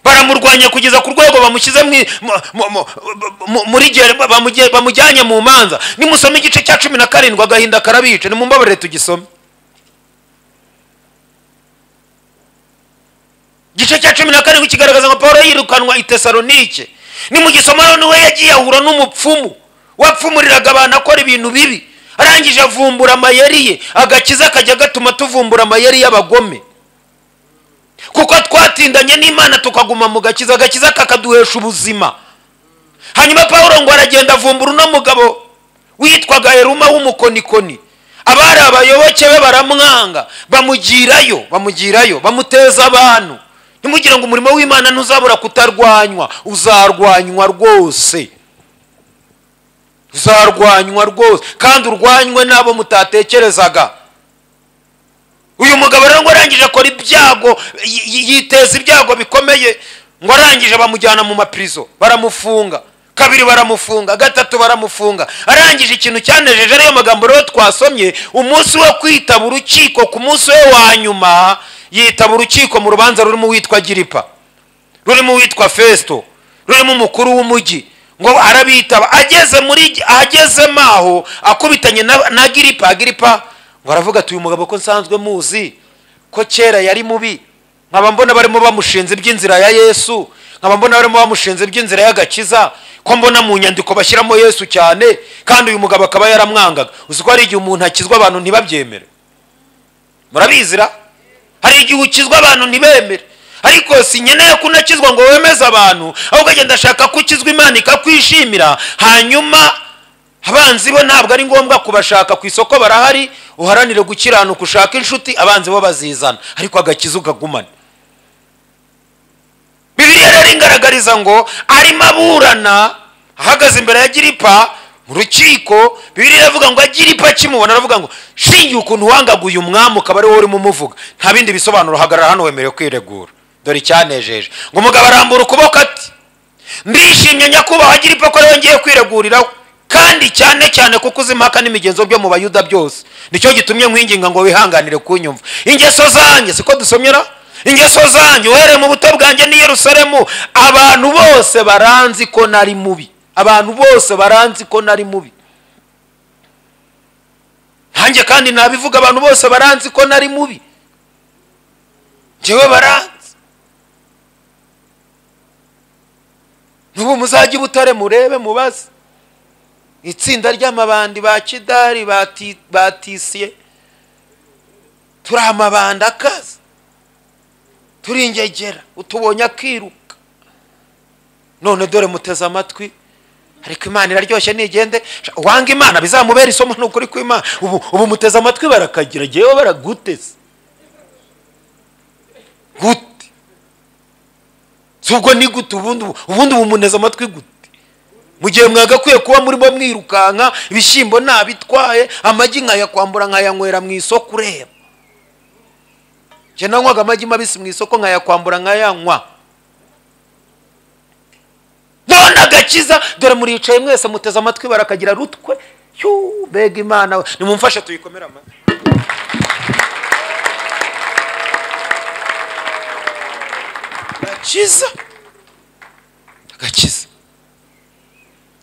baramurwanya kugeza ku rwego bamushyize mu- mu- mu- mu- mu- muri gere- bamuge- bamujyanye mu manza nimusoma igice cya cumi na karindwi agahinda karabica nimumbabarire tugisome igice cya cumi na karindwi kigaragaza ngo paul yirukanwa i tesalonike nimugisoma noneho yagiye ahura n'umupfumu wapfumuriraga abantu akora ibintu bibi arangije avumbura amayeri ye agakiza kajya gatuma tuvumbura amayeri y'abagome kuko twatindanye n'imana tukaguma mu gakiza agakiza kakaduhesha ubuzima hanyuma paul ngo aragenda avumbura uno mugabo witwaga heruma w'umukonikoni abari abayoboke be baramwanga bamugirayo bamugirayo bamuteza abantu ntimugire ngo umurimo w'imana ntuzabura kutarwanywa uzarwanywa rwose uzarwanywa rwose kandi urwanywe n'abo mutatekerezaga uyu mugabo rero ngo arangije akora ibyago y- y- yiteza ibyago bikomeye ngo arangije bamujyana mu mapirizo baramufunga kabiri baramufunga gatatu baramufunga arangije ikintu cyanejeje ariyo magambo rero twasomye umunsi wo kwitaba urukiko ku munsi we wa nyuma yitaba urukiko mu rubanza rurimo uwitwa giripa rurimo uwitwa fesito rurimo umukuru w'umujyi ngo arabitaba ageze muri agezemo aho akubitanye na, na giripa agiripa ngo aravuga ati uyu mugabo ko nsanzwe muzi ko kera yari mubi nkaba mbona barimo bamushinze iby'inzira ya yesu nkaba mbona barimo bamushinze iby'inzira y'agakiza ko mbona mu nyandiko bashyiramo yesu cyane kandi uyu mugabo akaba yaramwangaga uzi ko hari igihe umuntu akizwa abantu ntibabyemere murabizira hari igihe ukizwa abantu ntibemere ariko si nkeneye ko unakizwa ngo wemeze abantu ahubwo agenda ashaka ko ukizwa imana ikakwishimira hanyuma abanzi bo ntabwo ari ngombwa kubashaka ku isoko barahari uharanire gukiranuka ushake inshuti abanzi bo bazizana ariko agakiza ukagumane bibiriya rero ingaragariza ngo arimo aburana ahagaze imbere ya giripa mu rukiko bibiriya iravuga ngo agiripa akimubona aravuga ngo shingiye ukuntu wangaguye umwami ukaba ari wowe urimo umuvuga nta bindi bisobanuro hagarara hano wemerewe kwiregura dore icyanejeje ngo umugabo arambura ukuboko ati ndishimye nyakubahwa agiripa ko ariwe ngiye kwireguriraho kandi cyane cyane kuko uzi impaka n'imigenzo byo mu bayuda byose nicyo gitumye nkwinginga ngo wihanganire kunyumva ingeso zanjye siko dusomyera ingeso zanjye uhereye mu buto bwanjye n'i Yerusalemu abantu bose baranzi ko nari mubi abantu bose baranzi ko nari mubi nkanjye kandi nabivuga abantu bose baranzi ko nari mubi njyewe baranzi n'ubu muzajye i butare murebe mubaze itsinda ry'amabandi ba kidari bati- batisiye turi amabandi akaze turi ingegera utubonye akiruka none dore muteze amatwi ariko imana iraryoshye nigende Sha- uwanga imana bizamubera isomo ni ukuri kw'imana ubu, ubu muteze amatwi barakagira jyewe baraguteze gute si ubwo ni gute ubundi ubu- ubundi ubu muneze amatwi gute mu gihe mwagakwiye kuba murimo mwirukanka ibishyimbo ntabitwaye amagi nkayakwambura nkayanywera mu isoko ureba njye nanywaga amagi mabisi mu isoko nkayakwambura nkayanywa none agakiza dore muricaye mwese muteze amatwi barakagira rutwe yuu mbega imana we nimumfashe tuyikomere amashyi agakiza agakiza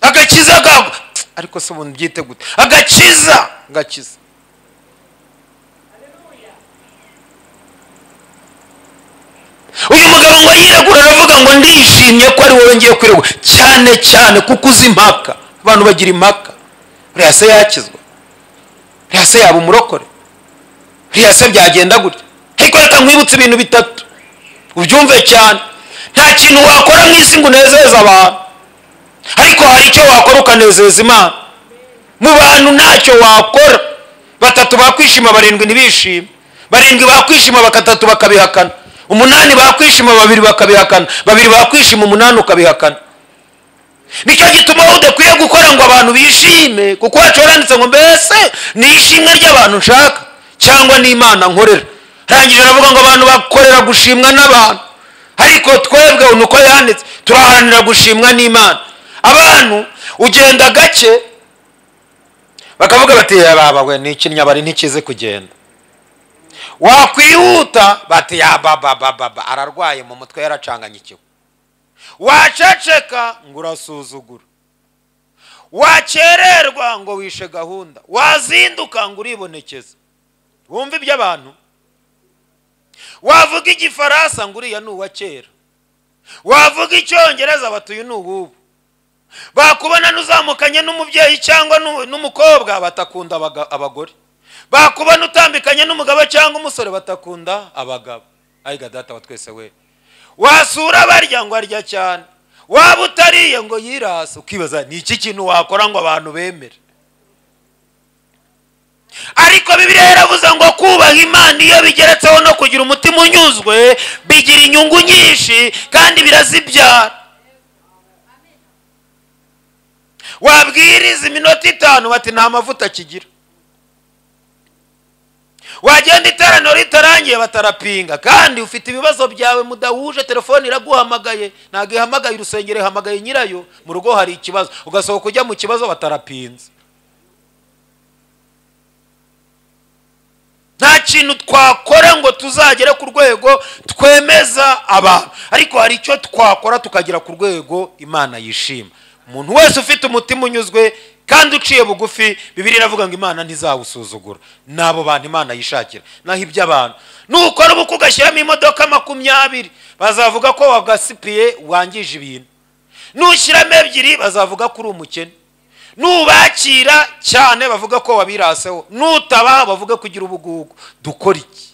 agakiza kagwa ariko se ubundi byite gute agakiza gakiza uyu mugabo ngo yiregura aravuga ngo ndishimye ko ari wowe ngiye kwiregura cyane cyane kuko uzi impaka abantu bagira impaka uriya se yakizwa uriya se yaba umurokore uriya se byagenda gutya ariko reka nkwibutse ibintu bitatu ubyumve cyane nta kintu wakora nk'isi ngo unezeze abantu ariko hari icyo wakora ukanezeza imana mu bantu ntacyo wakora batatu bakwishima barindwi ntibishime barindwi bakwishima bakatatu bakabihakana umunani bakwishima babiri bakabihakana babiri bakwishima umunani ukabihakana nicyo gituma wowe udakwiye gukora ngo abantu bishime kuko wacu waranditse ngo mbese ni ishimwe ry'abantu nshaka cyangwa n'imana nkorera arangije aravuga ngo abantu bakorera gushimwa n'abantu ariko twebwe ubu ni uko yanditse turaharanira gushimwa n'imana abantu ugenda gake bakavuga bati yababa we ni ikinyabari ntikizi kugenda wakwihuta bati yababababa ararwaye mu mutwe yaracanganyikiwe waceceka ngo urasuzugura wakererwa ngo wishe gahunda wazinduka ngo uribonekeze wumva iby'abantu wavuga igifaransa ngo uriya ni uwa kera wavuga icyongereza bati uyu ni uwubu bakubona n'uzamukanye n'umubyeyi cyangwa n'u- n'umukobwa batakunda abaga- abagore bakubona utambikanye n'umugabo cyangwa umusore batakunda abagabo ayiga data wa twese we wasura barya ngo arya cyane waba utariye ngo yirase ukibaza ni iki kintu wakora ngo abantu bemere ariko bibiliya yaravuze ngo kubaha imana iyo bigeretseho no kugira umutima unyuzwe bigira inyungu nyinshi kandi birazibyara wabwiriza iminota itanu bati nta mavuta kigira wagenda iteraniro ritarangiye batarapinga kandi ufite ibibazo byawe mudahuje telefone iraguhamagaye ntabwo ihamagaye urusengero ihamagaye nyirayo mu rugo hari ikibazo ugasohoka ujya mu kibazo batarapinze nta kintu twakora ngo tuzagere ku rwego twemeza abantu ariko hari icyo twakora tukagera ku rwego imana yishima umuntu wese ufite umutima unyuzwe kandi uciye bugufi bibiri iravuga ngo imana ntizawusuzugura n'abo bantu imana yishakira naho iby'abantu nukora ubukwe ugashyiramo imodoka makumyabiri bazavuga ko wagasipiye wangije ibintu nushyiramo ebyiri bazavuga ko uri umukene nubakira cyane bavuga ko wabiraseho nutabaha bavuga ko ugira ubugugu dukora iki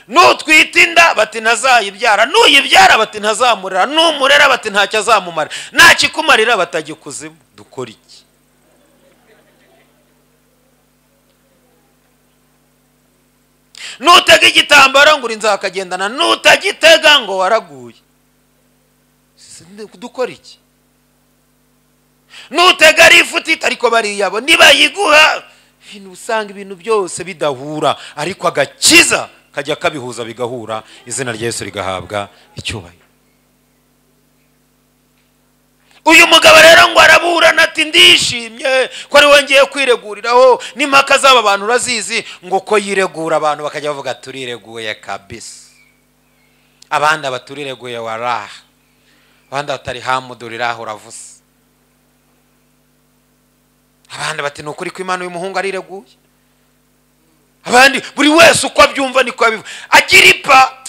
nutwita inda bati ntazayibyara nuyibyara bati ntazamurera numurera bati ntacyo azamumara nakikumarira batagikuzimu dukora iki nutega igitambaro ngo uri nzakagendana nutagitega ngo waraguye dukora iki nutega ari ifutita ariko bariyabo nibayiguha ibintu usanga ibintu byose bidahura ariko agakiza kajya kabihuza bigahura izina rya Yesu rigahabwa icyubahiro uyu mugabo rero ngo araburana ati ndishimye ko ari we ngiye kwireguriraho n'impaka z'aba bantu urazizi ngo ko yiregura abantu bakajya bavuga turireguye kabisa abandi abaturireguye waraha abandi batari hamuduriraho uravuze abandi bati ni ukuri ko imana uyu muhungu arireguye abandi buri wese uko abyumva niko abivuga agira ipa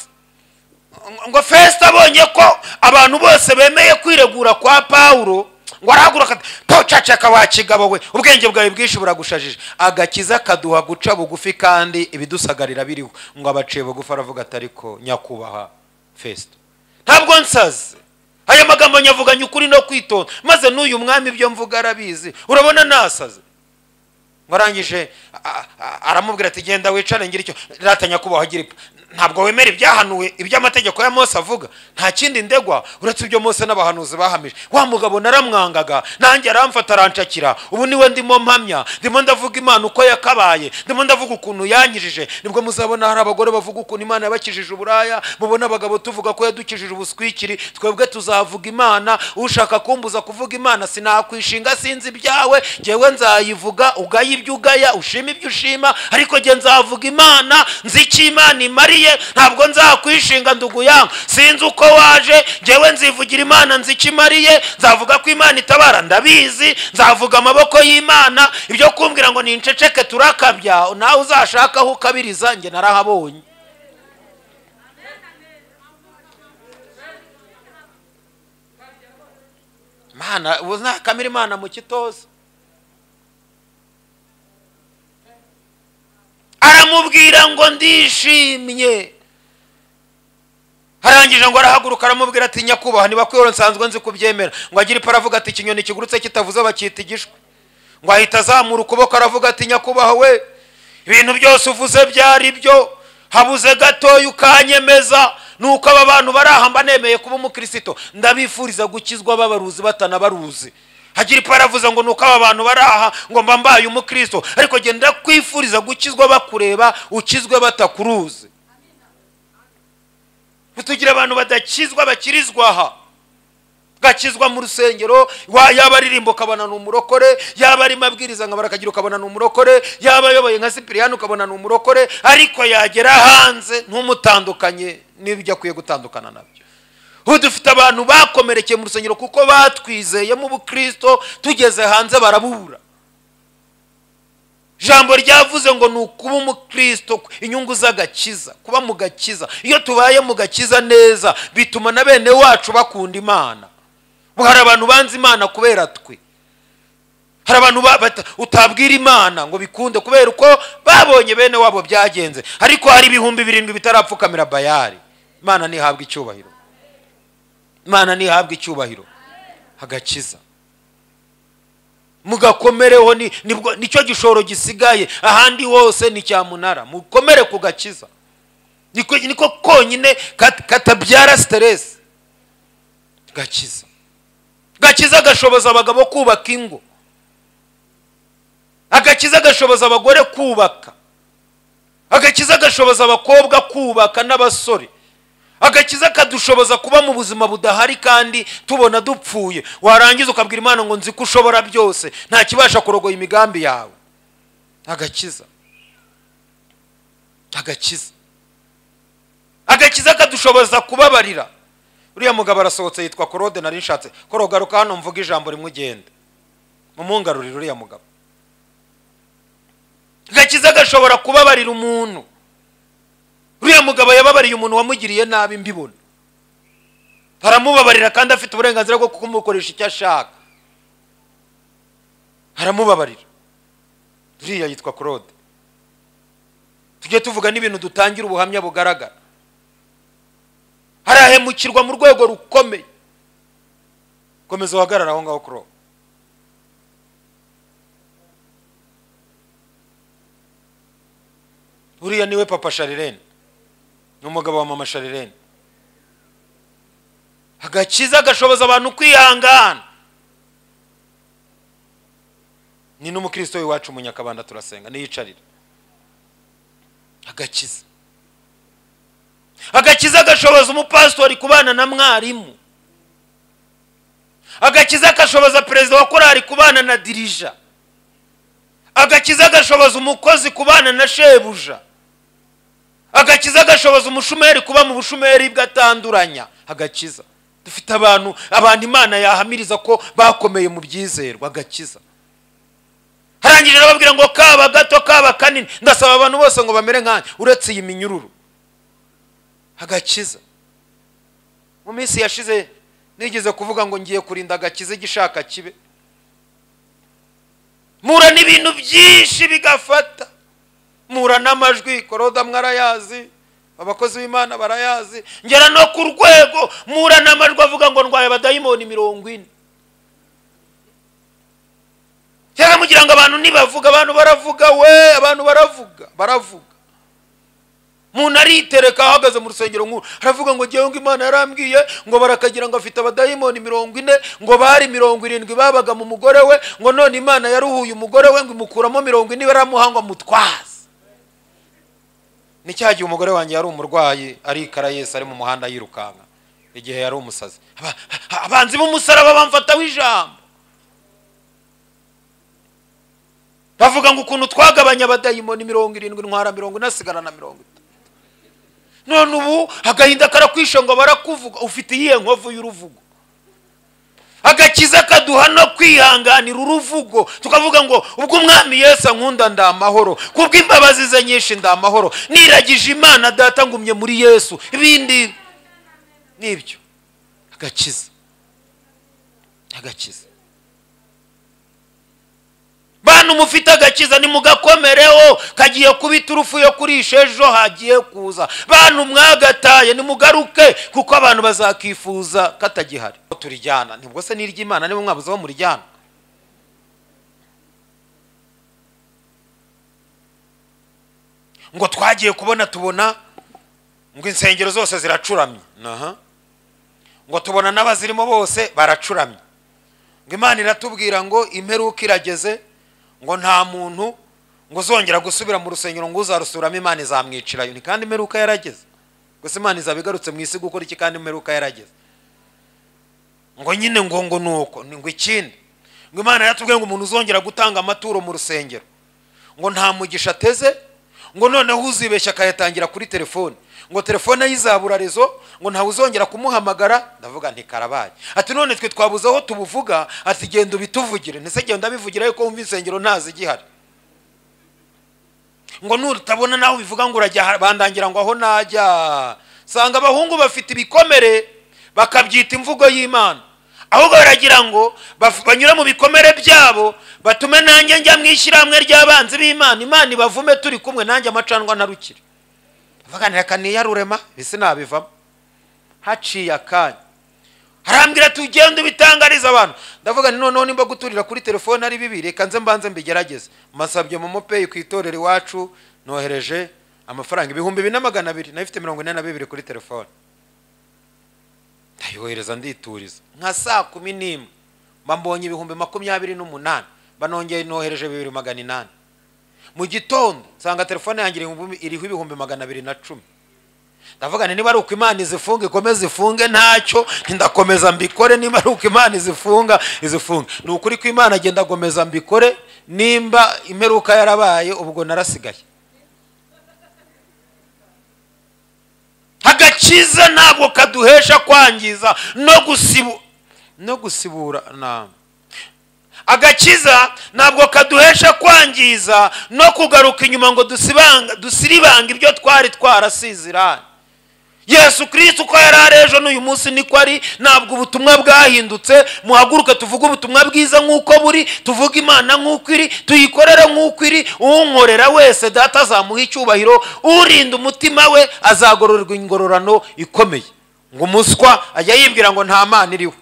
ngo fesite abonye ko abantu bose bemeye kwiregura kwa pawuro ngo arahagura pawucacaka wa kigabo we ubwenge bwawe bwinshi buragushajije agakiza kaduha guca bugufi kandi ibidusagarira biriho ngo abaciye bugufi aravuga atari ko nyakubahwa fesite ntabwo nsaze aya magambo nyavuganye ukuri no kwitonda maze n'uyu mwami ibyo mvuga arabizi urabona nasaze ngo arangije aramubwira ati genda wicare ngira icyo rata nyakubahwa agira ipfa ntabwo wemera ibyahanuwe ibyo amategeko ya Mose avuga nta kindi ndegwa uretse ibyo Mose n'abahanuzi bahamije wa mugabo naramwangaga nanjye aramfata aranshakira ubu niwe ndimo mpamya ndimo ndavuga imana uko yakabaye ndimo ndavuga ukuntu yankijije nibwo muzabona hari abagore bavuga ukuntu imana yabakijije uburaya mubona abagabo tuvuga ko yadukijije ubuswikiri twebwe tuzavuga imana ushaka kumbuza kuvuga imana sinakwishinga sinzi ibyawe ngewe nzayivuga ugaye ibyo ugaya ushima ibyo ushima ariko nge nzavuga imana nzi icyo imana imariye ntabwo nzakwishinga nduguyanga sinzi uko waje ngewe nzivugira imana nzi icyo imariye nzavuga ko imana itabara ndabizi nzavuga amaboko y'imana ibyo kumbwira ngo ninceceke turakabya nawe uzashaka aho ukabiriza njye narahabonye imana ubu ntakamira imana mu kitoza aramubwira ngo ndishimye arangije ngo arahaguruka aramubwira ati nyakubahwa niba kuyora nsanzwe nzi kubyemera ngo agire ipara avuga ati ikinyoni kigurutse kitavuze bakita igishwi ngo ahita azamura ukuboko aravuga ati nyakubahwa we ibintu byose uvuze byari byo habuze gatoya ukanyemeza nuko aba bantu barahamba nemeye kuba umukristo ndabifuriza gukizwa babaruzi batanabaruzi hagira ipara avuze ngo nuko aba bantu bari aha ngo mba mbaye umukristo ariko genda kwifuriza gukizwa bakureba ukizwe batakuruzi ntitugire abantu badakizwa bakirizwa aha gakizwa mu rusengero yaba aririmba ukabona ni umurokore yaba ari mabwiriza nkabara akagira ukabona ni umurokore yaba ayoboye nka sipiriyani ukabona ni umurokore ariko yagera hanze ntumutandukanye n'ibyo akwiye gutandukana nabyo ubu dufite abantu bakomerekeye mu rusengero kuko batwizeyemo ubukristo tugeze hanze barabura ijambo ryavuze ngo ni ukuba umukristo inyungu z'agakiza kuba mu gakiza iyo tubaye mu gakiza neza bituma na bene wacu bakunda imana hari abantu banze imana kubera twe hari abantu utabwira imana ngo bikunde kubera uko babonye bene wabo byagenze ariko hari ibihumbi birindwi bitarapfukamira bayari imana ntihabwe icyubahiro imana ntihabwe icyubahiro agakiza mugakomereho nicyo gishoro gisigaye ahandi hose ni cyamunara mukomere ku gakiza niko konyine katabyara siteresi gakiza gakiza gashoboza abagabo kubaka ingo agakiza gashoboza abagore kubaka agakiza gashoboza abakobwa kubaka n'abasore agakiza kadushoboza kuba mu buzima budahari kandi tubona dupfuye warangiza ukabwira imana ngo nzi ko ushobora byose nta kibasha kurogoya imigambi yawe agakiza agakiza agakiza kadushoboza kubabarira uriya mugabo arasohotse yitwa korode nari nshatse korogaruka hano mvuga ijambo rimwe ugenda umungarurire uriya mugabo agakiza gashobora kubabarira umuntu uriya mugabo yababariye umuntu wamugiriye nabi mbibona aramubabarira kandi afite uburenganzira bwo kumukoresha icyo ashaka aramubabarira uriya yitwa claude tujye tuvuga n'ibintu dutangira ubuhamya bugaragara harahemukirwa mu rwego rukomeye komeza uhagarare aho ngaho kuri uwo uriya niwe papa sharirene ni umugabo wa mama sharirene agakiza gashoboza abantu kwihangana ni n'umukristo w'iwacu mu nyakabanda turasenga niyicarira agakiza agakiza gashoboza umupasitori kubana na mwarimu agakiza gashoboza perezida wa korali kubana na dirija agakiza gashoboza umukozi kubana na shebuja agakiza gashoboza umushumeri kuba mu bushumeri bwatanduranya agakiza dufite abantu abantu imana yahamiriza ko bakomeye mu byizerwa agakiza harangije arababwira ngo kaba gato kaba kanini ndasaba abantu bose ngo bamere nkanjye uretse iyi minyururu agakiza mu minsi yashize nigeze kuvuga ngo ngiye kurinda agakiza igishaka kibe mura n'ibintu byinshi bigafata mura n'amajwi koroda mwarayazi abakozi b'imana barayazi ngera no ku rwego mura n'amajwi avuga ngo ndwaye abadayimoni mirongo ine kera mugira ngo abantu ntibavuga abantu baravuga we abantu baravuga baravuga umuntu aritereka ahagaze mu rusengero nk'uru aravuga ngo ngewe ngo imana yarambwiye ngo barakagira ngo afite abadayimoni mirongo ine ngo bari mirongo irindwi babaga mu mugore we ngo none imana yaruhuye umugore we ngo imukuramo mirongo ine baramuhangwa mutwaze ni cya gihe umugore wanjye yari umurwayi arikara yesi ari mu muhanda yirukanka igihe yari umusazi Aba- abanzi b'umusaraba bamfataho ijambo bavuga ngo ukuntu twagabanya abadayimoni mirongo irindwi ntwara mirongo ine asigara na mirongo itanu none ubu agahinda karakwishe ngo barakuvuga ufite iyihe nkovu y'uruvugo agakiza kaduha no kwihanganira uruvugo tukavuga ngo ubwo umwami yesu ankunda ndi amahoro kubw'imbabazi ze nyinshi ndi amahoro niragije imana data ngumye muri yesu ibindi ni ibyo agakiza agakiza bantu mufite agakiza nimugakomereho kagiye kuba iturufu yo kurisha ejo hagiye kuza bantu mwagataye nimugaruke kuko abantu bazakifuza katagihari turijyana nibwo se n'iry'imana niba mwabuze aho murijyana ngo twagiye kubona tubona ngo insengero zose ziracuramye Aha. ngo tubona n'abazirimo bose baracuramye ngo imana iratubwira ngo imperuka irageze ngo nta muntu ngo uzongera gusubira mu rusengero ngo uzarusuramo imana izamwicirayo ni kandi imperuka yarageze gusa imana izaba igarutse mu isi gukora iki kandi imperuka yarageze ngo nyine ngo ngo ni uko ni ngo ikindi ngo imana yaratubwiye ngo umuntu uzongera gutanga amaturo mu rusengero ngo nta mugisha ateze ngo noneho uzibeshya akayatangira kuri telefone ngo telefone ayizabura rezo ngo ntawe uzongera kumuhamagara ndavuga nti karabaye ati none twe twabuze aho tubuvuga ati genda ubituvugire ndetse genda bivugira yuko wumva insengero ntazigihari ngo nutabona nawe ubivuga ngo urajya aha- bandangira ngo aho najya sanga abahungu bafite ibikomere bakabyita imvugo y'imana ahubwo baragira ngo baf- banyure mu bikomere byabo batume nanjye njya mu ishyirahamwe ry'abanzi b'imana imana ibavume turi kumwe nanjye amacandwa ntarukire baganira akaniyarurema isi nabivamo haciye akanya harambwira ati ugende ubitangariza abantu ndavuga nti noneho nimba guturira kuri telefone ari bibi reka nze mbanze mbigerageze masabye momo peyi ku itorero iwacu nohereje amafaranga ibihumbi bine na magana abiri nayifite mirongo ine na bibiri kuri telefone ndayohereza ndituriza nka saa kumi n'imwe mba mbonye ibihumbi makumyabiri n'umunani mba nongeye nohereje bibiri magana inani mu gitondo nsanga telefone yanjye irihumbi- iriho ibihumbi magana abiri na cumi ndavuga nti niba ari uko imana izifunga ikomeze ifunge ntacyo ndakomeza mbikore niba ari uko imana izifunga izifunge ni ukuri ko imana agenda agomeza mbikore nimba imperuka yarabaye ubwo narasigaye agakiza ntabwo kaduhesha kwangiza no gusibu no gusibura na agakiza ntabwo kaduhesha kwangiza no kugaruka inyuma ngo dusibanga- dusiribanga ibyo twari twarasiziranye yesu kirisiti uko yari ari ejo n'uyu munsi niko ari ntabwo ubutumwa bwahindutse muhaguruke tuvuge ubutumwa bwiza nk'uko buri tuvuge imana nk'uko iri tuyikorere nk'uko iri unkorera wese data azamuha icyubahiro urinda umutima we azagororerwa ingororano ikomeye ngo umuswa ajya yibwira ngo nta mana iriho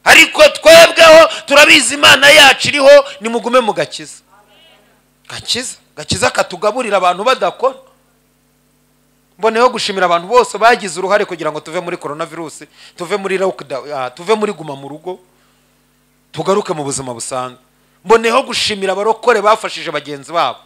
ariko twebweho turabizi imana yacu iriho nimugume mu gakiza gakiza gakiza katugaburira abantu badakora mboneyeho gushimira abantu bose bagize uruhare kugira ngo tuve muri korona virusi tuve muri lockdown, ah, tuve muri guma mu rugo tugaruke mu buzima busanzwe mboneyeho gushimira abarokore bafashije bagenzi babo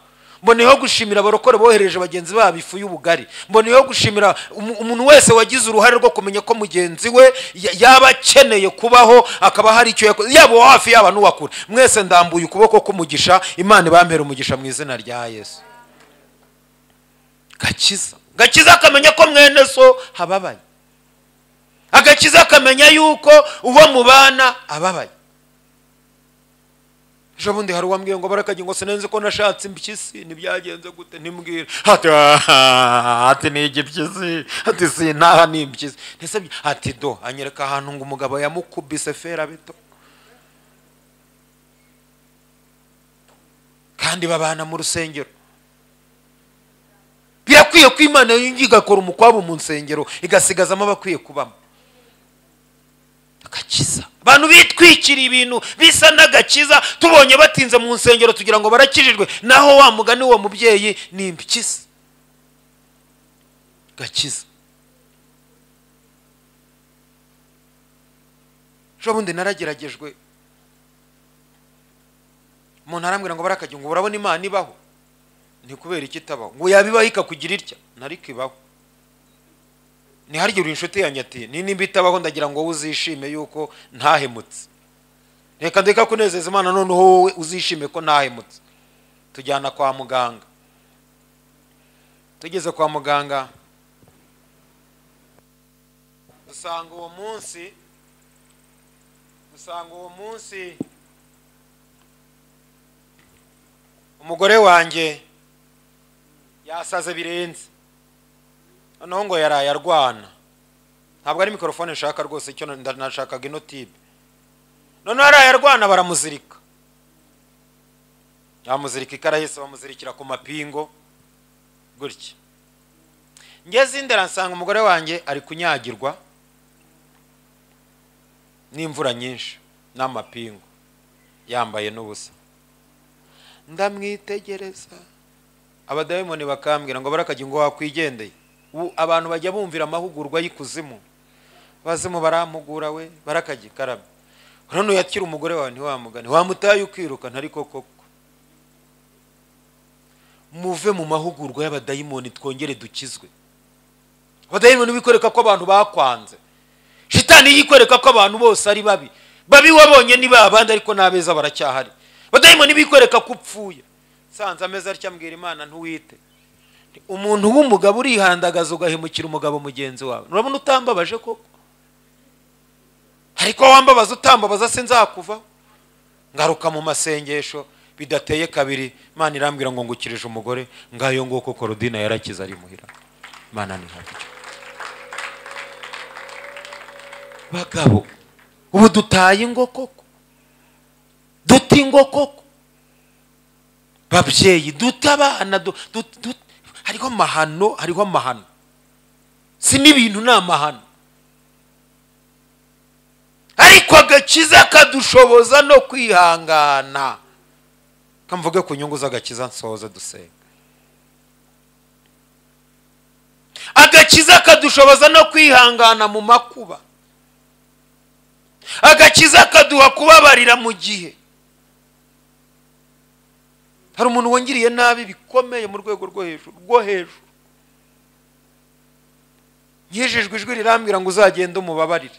mboneyeho gushimira abarokore bohereje bagenzi babo ifu y'ubugari mboneyeho gushimira umu- umuntu wese wagize uruhare rwo kumenya ko mugenzi we ya- yaba akeneye kubaho akaba hari icyo yakoze yaba uwa hafi yaba n'uwakure mwese ndambuye ukuboko k'umugisha imana ibampera umugisha mu izina rya yesu gakiza gakiza akamenya ko mwene so hababaye agakiza akamenya yuko uwo mubana ababaye ejo bundi hari uwambwiye ngo barakagira ngo sinenze ko nashatse impyisi ntibyagenze gute ntimbwira hati "Ah, hati ni igipyisi hati sintaha ni impyisi ndetse bya- hati do anyereka ahantu ngo umugabo yamukubise fera beto kandi babana mu rusengero birakwiye ko imana yongera igakora umukwabo mu nsengero igasigazamo abakwiye kubamo agakiza abantu bitwikiriye ibintu bisa n'agakiza tubonye batinze mu nsengero tugira ngo barakijijwe naho wa mugani w'uwo mubyeyi ni impyisi gakiza ejo bundi narageragejwe umuntu arambwira ngo barakagira ngo urabona imana ibaho ni kubera iki itabaho ngo yabibaho ikakugira itya nariko ibaho ntiharye uri inshuti yanjye ati ni nimba itabaho ndagira ngo wowe uzishime yuko ntahemutse reka ndeka kunezeza imana noneho wowe uzishime ko ntahemutse tujyana kwa muganga tugeze kwa muganga dusanga uwo munsi dusanga uwo munsi umugore wanjye yasaze birenze noneho ngo yaraye arwana ntabwo ari mikorofone nshaka rwose icyo na- nashakaga ino tibe noneho yaraye arwana baramuzirika bamuzirika ikarahise bamuzirikira ku mapingo gutya ngeze indera nsanga umugore wanjye ari kunyagirwa n'imvura nyinshi n'amapingu yambaye n'ubusa ndamwitegereza abadayimoni bakambwira ngo barakagira ngo wakwigendeye ubu abantu bajya bumvira amahugurwa y'ikuzimu abazimu barampugura we barakagira karame urabona uyakira umugore wawe ntiwamugane wamutaye ukirukana ariko koko muve mu mahugurwa y'abadayimoni twongere dukizwe abadayimoni bikwereka ko abantu bakwanze shitani yikwereka ko abantu bose ari babi babi wabonye ni ba abandi ariko n'abeza baracyahari abadayimoni bikwereka ko upfuye sanze ameza atya mbwira imana ntuwite umuntu w'umugabo urihandagaza ugahemukira umugabo mugenzi wawe urabona utambabaje koko ariko wambabaza utambabaza sinzakuvaho ngaruka mu masengesho bidateye kabiri imana irambwira ngo ngukirije umugore ngayo nguko korodina yarakize ari muhira imana ni habi bagabo ubu dutaye ingo koko duta ingo koko babyeyi duta abana du- du- du- hariho amahano hariho amahano si n'ibintu ni amahano ariko agakiza kadushoboza no kwihangana kamvuge ku nyungu z'agakiza nsohoze dusenga agakiza kadushoboza no kwihangana mu makuba agakiza kaduha kubabarira mu gihe hari umuntu wongiriye nabi bikomeye mu rwego rwo hejuru rwo hejuru nkijijwe ijwi rirambwira ngo uzagende umubabarire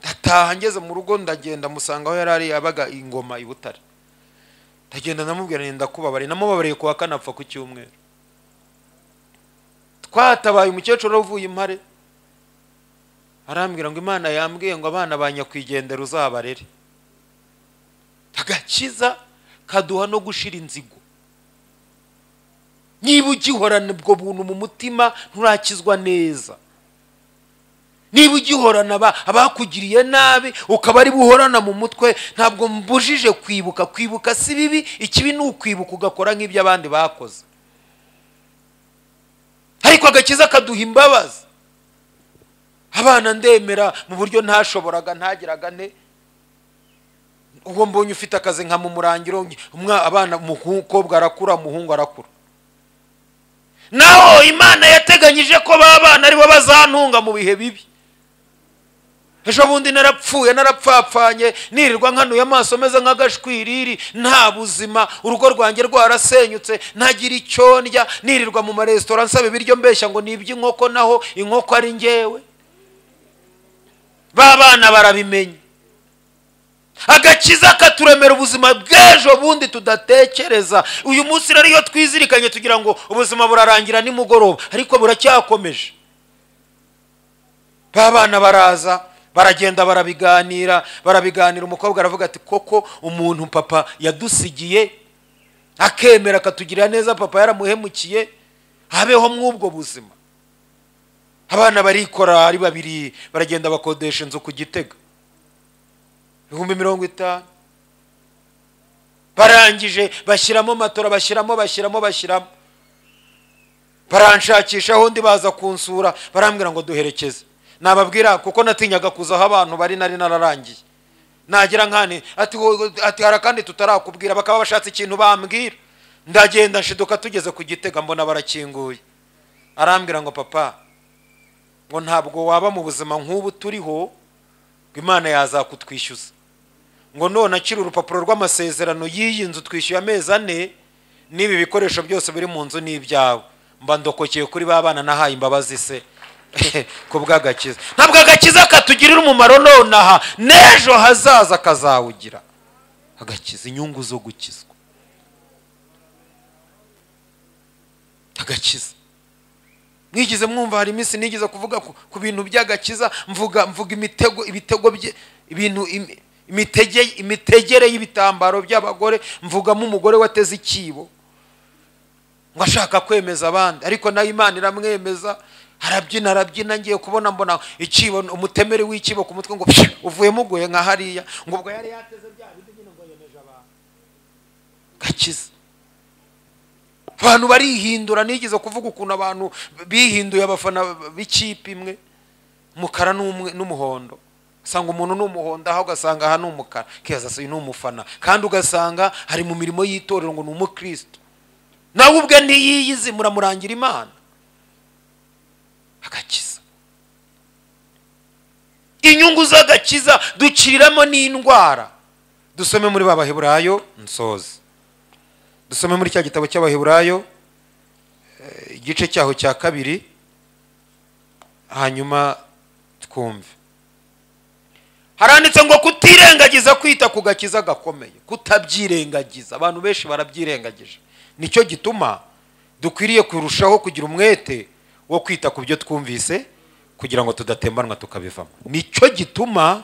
ndataha ngeze mu rugo ndagenda musanga aho yari ari yabaga ingoma i butare ndagenda ndamubwira nti ndakubabariye namubabariye kuwa kane apfa ku cyumweru twatabaye umukecuru uvuye impare arambwira ngo imana yambwiye ngo abana ba nyakwigendera uzabarere agakiza kaduha no gushira inzigo niba ugihorana ubwo buntu mu mutima nturakizwa neza niba ugihorana aba- abakugiriye nabi ukaba ari buhorana mu mutwe ntabwo mbujije kwibuka kwibuka si bibi ikibi ni ukwibuka ugakora nk'ibyo abandi bakoze ariko agakiza kaduha imbabazi abana ndemera mu buryo ntashoboraga ntagiraga ne ubwo mbonye ufite akazi nka mu murangiro umwa abana umukobwa arakura umuhungu arakura naho imana yateganyije ko ba bana aribo bazantunga mu bihe bibi ejo bundi narapfuye narapfapfanye nirirwa nkanuye amaso meze nk'agashwiriri nta buzima urugo rwanjye rwarasenyutse ntagira icyo ndya nirirwa mu maresitora nsaba ibiryo mbeshya ngo ni iby'inkoko naho inkoko ari ngewe ba bana barabimenya agakiza katuremera ubuzima bw'ejo bundi tudatekereza uyu munsi rero iyo twizirikanye tugira ngo ubuzima burarangira nimugoroba ariko buracyakomeje ba bana baraza baragenda barabiganira barabiganira umukobwa aravuga ati koko umuntu papa yadusigiye akemera akatugirira neza papa yaramuhemukiye habeho mw'ubwo buzima abana barikora ari babiri baragenda bakodesha inzu ku gitega ibihumbi mirongo itanu barangije bashyiramo matora bashyiramo bashyiramo bashyiramo baranshakisha aho undi baza kunsura barambwira ngo duherekeze nababwira kuko natinyaga kuza aho abantu bari nari nararangiye nagira nkane ati "Wo- ati hari akandi tutarakubwira bakaba bashatse ikintu bambwira ndagenda nshiduka tugeze ku gitega mbona barakinguye arambwira ngo papa ngo ntabwo waba mu buzima nk'ubu turiho ngo imana yazakutwishyuza ngo none akiri urupapuro rw'amasezerano y'iyi nzu twishyuye amezi ane n'ibi bikoresho byose biri mu nzu ni ibyawe mba ndokokeye kuri ba bana nahaye imbabazi se ku bw'agakiza ntabwo agakiza katugirira umumaro nonaha n'ejo hazaza kazawugira agakiza inyungu zo gukizwa agakiza mwigize mwumva hari iminsi nigeze kuvuga ku, ku bintu by'agakiza mvuga mvuga imitego ibitego bye ibintu imi- imitege imitegere y'ibitambaro by'abagore mvugamo umugore wateze ikibo ngo ashaka kwemeza abandi ariko nayo imana iramwemeza arabyina arabyina ngiye kubona mbona ikibo umutemeri w'ikibo ku mutwe ngo pshi, uvuyemo uguye nka hariya ngo ubwo yari yateze bya bindi nyine ngo yemeje abantu gakiza abantu barihindura nigeze kuvuga ukuntu abantu bihinduye abafana b'ikipe imwe umukara n'umwe- n'umuhondo usanga umuntu ni umuhondo aho ugasanga aha ni umukara kiza si ni umufana kandi ugasanga hari mu mirimo y'itorero ngo ni umukristo nawe ubwe ntiyiyizi muramurangira imana agakiza inyungu z'agakiza duciriramo n'indwara dusome muri babaheburayo nsoze dusome muri cya gitabo cy'abaheburayo eh, igice cyaho cya kabiri hanyuma twumve haranditse ngo kutirengagiza kwita ku gakiza gakomeye kutabyirengagiza abantu benshi barabyirengagije nicyo gituma dukwiriye kurushaho kugira umwete wo kwita ku byo twumvise kugira ngo tudatembanwa tukabivamo nicyo gituma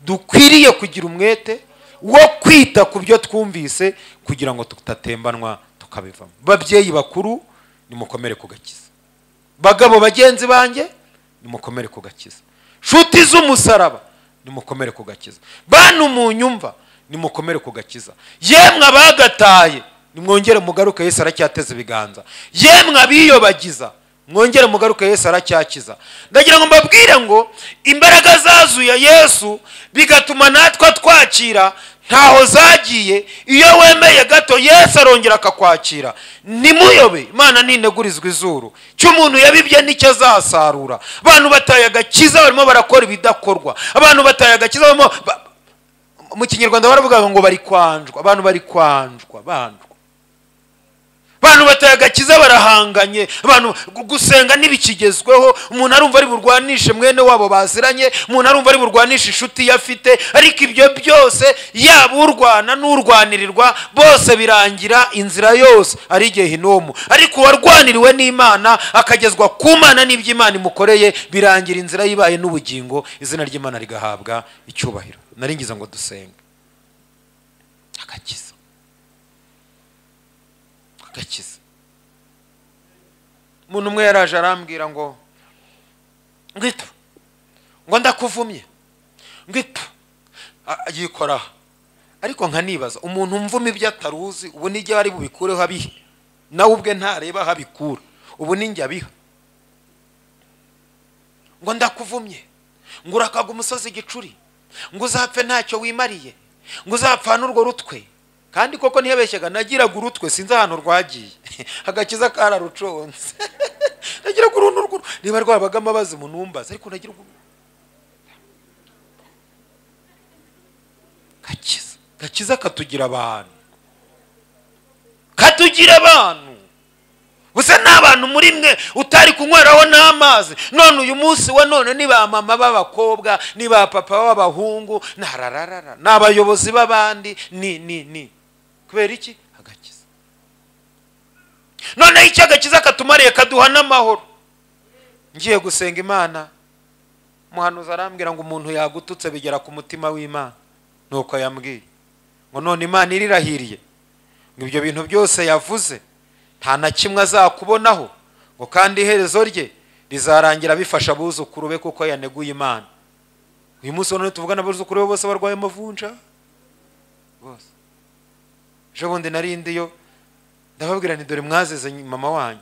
dukwiriye kugira umwete wo kwita ku byo twumvise kugira ngo tudatembanwa tukabivamo babyeyi bakuru nimukomere ku gakiza bagabo bagenzi banjye nimukomere ku gakiza nshuti z'umusaraba nimukomere ku gakiza bantu mu nyumva nimukomere ku gakiza yemwe abagataye nimwongere mugaruke yesu aracyateza ibiganza yemwe abiyobagiza mwongere mugaruke yesu aracyakiza ndagira ngo mbabwire ngo imbaraga zazuye yesu bigatuma natwe twakira ntaho zagiye iyo wemeye gato yesu arongera akakwakira nimuyobe imana nintegurizwa izuru icyo umuntu yabibye nicyo azasarura abantu bataye agakiza barimo barakora ibidakorwa abantu bataye agakiza barimo ba- mu kinyarwanda baravuga ngo bari kwanjwa abantu bari kwanjwa bandwa abantu bataye agakiza barahanganye abantu gu- gusenga ntibikigezweho umuntu arumva ari burwanishe mwene wabo baziranye umuntu arumva ari burwanishe inshuti ye afite ariko ibyo byose yaba urwana n'urwanirirwa bose birangira inzira yose ari igihe hinomu ariko uwarwaniriwe n'imana akagezwa ku mana n'ibyo imana imukoreye birangira inzira yibaye n'ubugingo izina ry'imana rigahabwa icyubahiro nari ngize ngo dusenge agakiza agakiza umuntu umwe yaraje arambwira ngo ngwita ngo ndakuvumye ngwita yikoraho ariko nkanibaza umuntu mvuma ibyo atari uzi ubu nijya ari bubikureho abihe nawe ubwe ntareba aho abikura ubu ninjye abiha ngo ndakuvumye ngo urakaga umusozi igicuri ngo uzapfe ntacyo wimariye ngo uzapfane urwo rutwe kandi koko ntiyabeshyaga nagiraga urutwe sinzi ahantu rwagiye agakiza kararuconze nagiraga uruntu rw'uru niba rwabagamo abazi munumbaza ariko nagira urwo gakiza gakiza katugira abantu katugira abantu gusa n'abantu muri mwe utari kunyweraho n'amazi none uyu munsi wa none ni ba mama b'abakobwa ni ba papa b'abahungu ni arararara ni abayobozi b'abandi ni ni ni kubera iki agakiza noneho icyo agakiza katumariye kaduha n'amahoro ngiye gusenga imana umuhanuzi arambwira ngo umuntu yagututse bigera ku mutima w'imana nuko yambwiye ngo none imana irirahiriye ngo ibyo bintu byose yavuze nta na kimwe azakubonaho ngo kandi iherezo rye rizarangira bifasha abuzukuru be kuko yaneguye imana uyu munsi none tuvuga n'abuzukuru be bose barwaye amavunja bose ejo bundi narindiyo ndababwira ni dore mwazize mama wanyu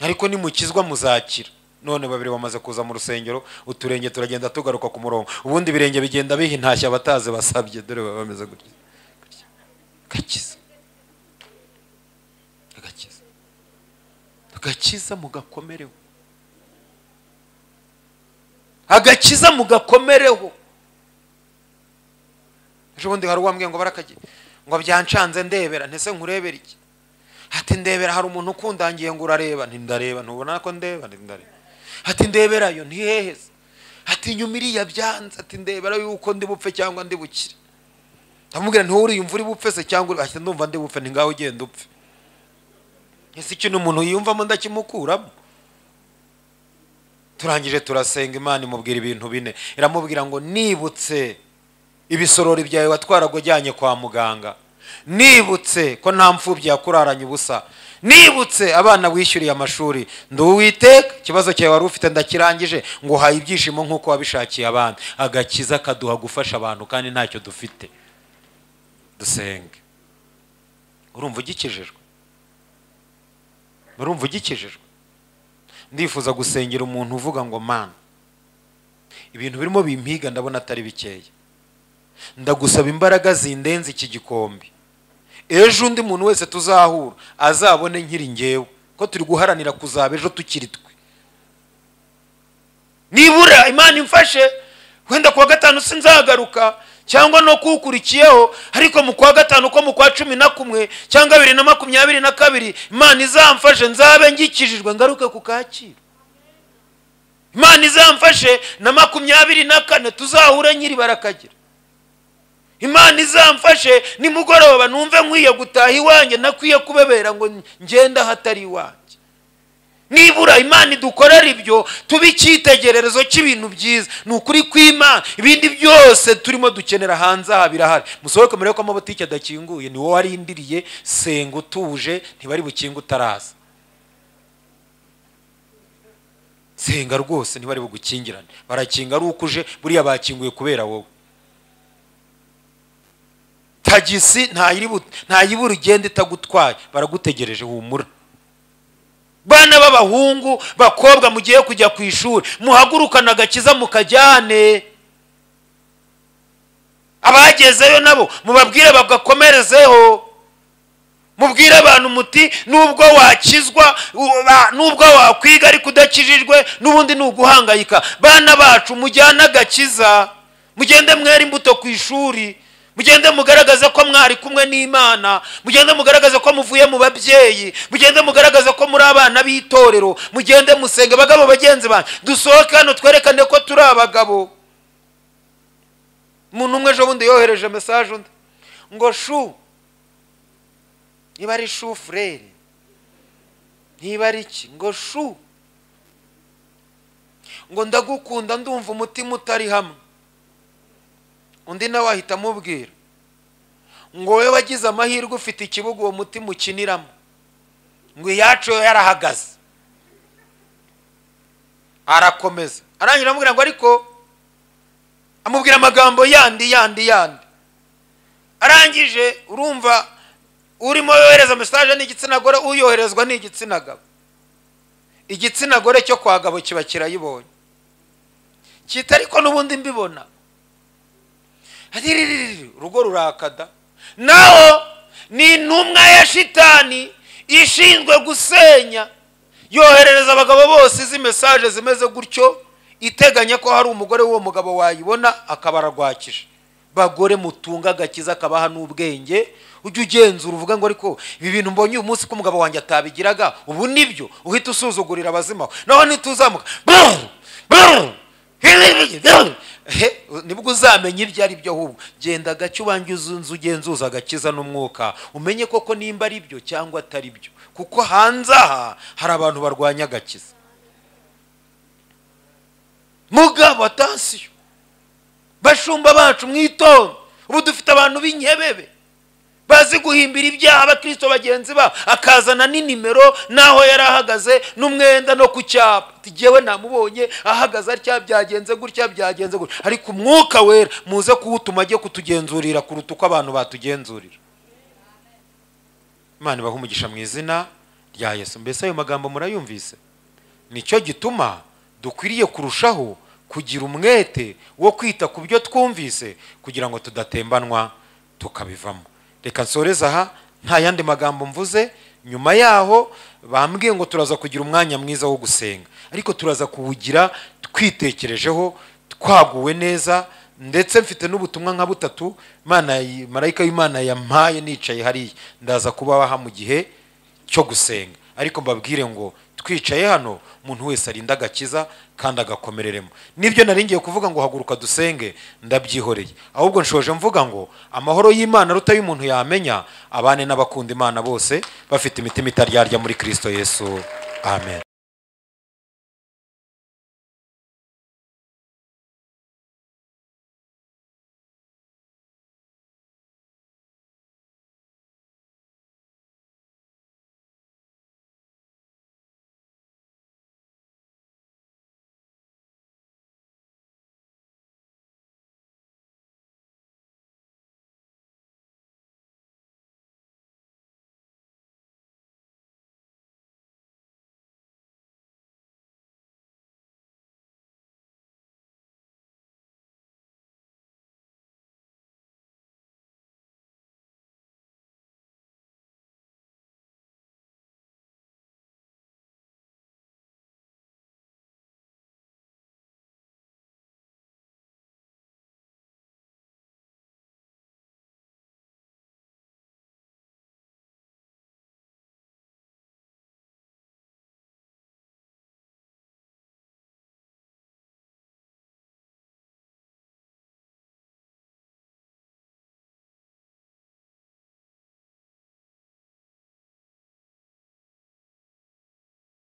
ariko nimukizwa muzakira none babiri bamaze kuza mu rusengero uturenge turagenda tugaruka ku murongo ubundi ibirenge bigenda biha intashya abatazi basabye dore baba bameze gutya gakiza agakiza agakiza mugakomereho agakiza mugakomereho ejo bundi hari uwambwiye ngo barakagiye ngo byancanze ndebera ntese nkurebera iki ati ndebera hari umuntu ukundangiye ngo urareba ntindareba ntubona ko ndeba ntindareba ati ndeberayo ntiheheze ati inyuma iriya byanze ati ndebera yuko ndi bupfe cyangwa ndi bukire ndamubwira ntiwuriyumva uri bupfe se cyangwa uri ati ndumva ndi bupfe ntingaho ugenda upfe ese ikintu umuntu yiyumvamo ndakimukuramo turangije turasenga imana imubwira ibintu bine iramubwira ngo nibutse ibisorori byawe watwaraga ujyanye kwa muganga nibutse ko nta mfubyi yakuraranye ubusa nibutse abana wishyuriye amashuri nduwiteka ikibazo cyawe wari ufite ndakirangije ngo uhaye ibyishimo nk'uko wabishakiye abandi agakiza kaduha gufasha abantu kandi ntacyo dufite dusenge urumva ugikijijwe urumva ugikijijwe ndifuza gusengera umuntu uvuga ngo mana ibintu birimo bimpiga ndabona atari bikeya ndagusaba imbaraga zindenze iki gikombe ejo undi muntu wese tuzahura azabone nkiri ngewe ko turi guharanira kuzaba ejo tukiri twe nibura imana imfashe wenda kuwa gatanu sinzagaruka cyangwa no kuwukurikiyeho ariko mu kwa gatanu ko mu kwa cumi na kumwe cyangwa bibiri na makumyabiri na kabiri imana izamfashe nzabe ngikijijwe ngaruke ku kacyiru imana izamfashe na makumyabiri na kane tuzahure nkiri barakagira imana izamfashe nimugoroba numve nkwiye gutaha iwanjye nakwiye kubebera ngo ngende ahatari iwanjye nibura imana idukorera ibyo tube icyitegererezo cy'ibintu byiza ni ukuri kw'imana ibindi byose turimo dukenera hanze aha birahari musohoke murebe ko amabutike adakinguye ni wowe warindiriye senga utuje ntibari bukinge utaraza senga rwose ntibari bugukingirane barakinga ari uko uje buriya bakinguye kubera wowe tagisi ntayibura ugenda itagutwaye baragutegereje humura bana b'abahungu bakobwa mugiye kujya ku ishuri muhagurukana agakiza mukajyane abagezeyo nabo mubabwire bagakomerezeho mubwire abantu muti nubwo wakizwa nubwo wakwiga ariko udakijijwe n'ubundi ni uguhangayika bana bacu mujyane agakiza mugende mwera imbuto ku ishuri mugende mugaragaze ko mwari kumwe n'imana mugende mugaragaze ko muvuye mu babyeyi mugende mugaragaze ko muri abana b'itorero mugende musenge abagabo bagenzi banyu dusohoke hano twerekane ko turi abagabo umuntu umwe ejo bundi yohereje mesaje undi ngo shu niba ari shu furere niba ari iki ngo shu ngo ndagukunda ndumva umutima utari hamwe undi nawe ahita amubwira ngo wowe wagize amahirwe ufite ikibuga uwo mutima ukiniramo ngo iyacu yo yarahagaze arakomeza arangira amubwira ngo ariko amubwira amagambo yandi yandi yandi arangije urumva urimo yohereza mesaje ni igitsina gore uyoherezwa ni igitsina gabo igitsina gore cyo kwa gabo kiba kirayibonye kita ariko n'ubundi mbibona Riririririri, urugo rurakada naho ni intumwa ya shitani ishinzwe gusenya yoherereza abagabo bose izi mesaje zimeze gutyo iteganya ko hari umugore w'uwo mugabo wayibona akaba ararwakije bagore mutunga agakiza akabaha n'ubwenge ujya ugenzura uvuga ngo ariko ibi bintu mbonye uyu munsi ko umugabo wanjye atabigiraga ubu nibyo uhita usuzugurira abazimaho naho ntituzamuka brr, brr, hiriri, brr. He, nibwo uzamenya ibyo ari byo ahubwo genda agace ubanjye uzu ugenzuza agakiza n'umwuka umenye koko nimba ari byo cyangwa atari byo kuko hanze aha hari abantu barwanya agakiza mugabo atansiyo bashumba bacu mwitonde ubu dufite abantu b'inkebebe bazi guhimbira ibyaha abakristo bagenzi babo akazana n'inimero n'aho yari ahagaze n'umwenda no ku cyapa tugewe namubonye ahagaze atya byagenze gutya byagenze gutya ariko umwuka wera muze kuwutuma ajye kutugenzurira kuruta uko abantu batugenzurira imana ibaha umugisha mu izina rya yesu mbese ayo magambo murayumvise nicyo gituma dukwiriye kurushaho kugira umwete wo kwita ku byo twumvise kugira ngo tudatembanwa tukabivamo reka nsoreze aha nta yandi magambo mvuze nyuma yaho bambwiye ngo turaza kugira umwanya mwiza wo gusenga ariko turaza kuwugira twitekerejeho twaguwe neza ndetse mfite n'ubutumwa nka butatu imana marayika w'imana yampaye nicaye hariya ndaza kubaha mu gihe cyo gusenga ariko mbabwire ngo twicaye hano umuntu wese arinda agakiza kandi agakomereremo nibyo naringiye kuvuga ngo haguruka dusenge ndabyihoreye ahubwo nshoje mvuga ngo amahoro y'imana aruta y'umuntu yamenya abane n'abakunda imana bose bafite imitima itaryarya muri kirisito yesu amen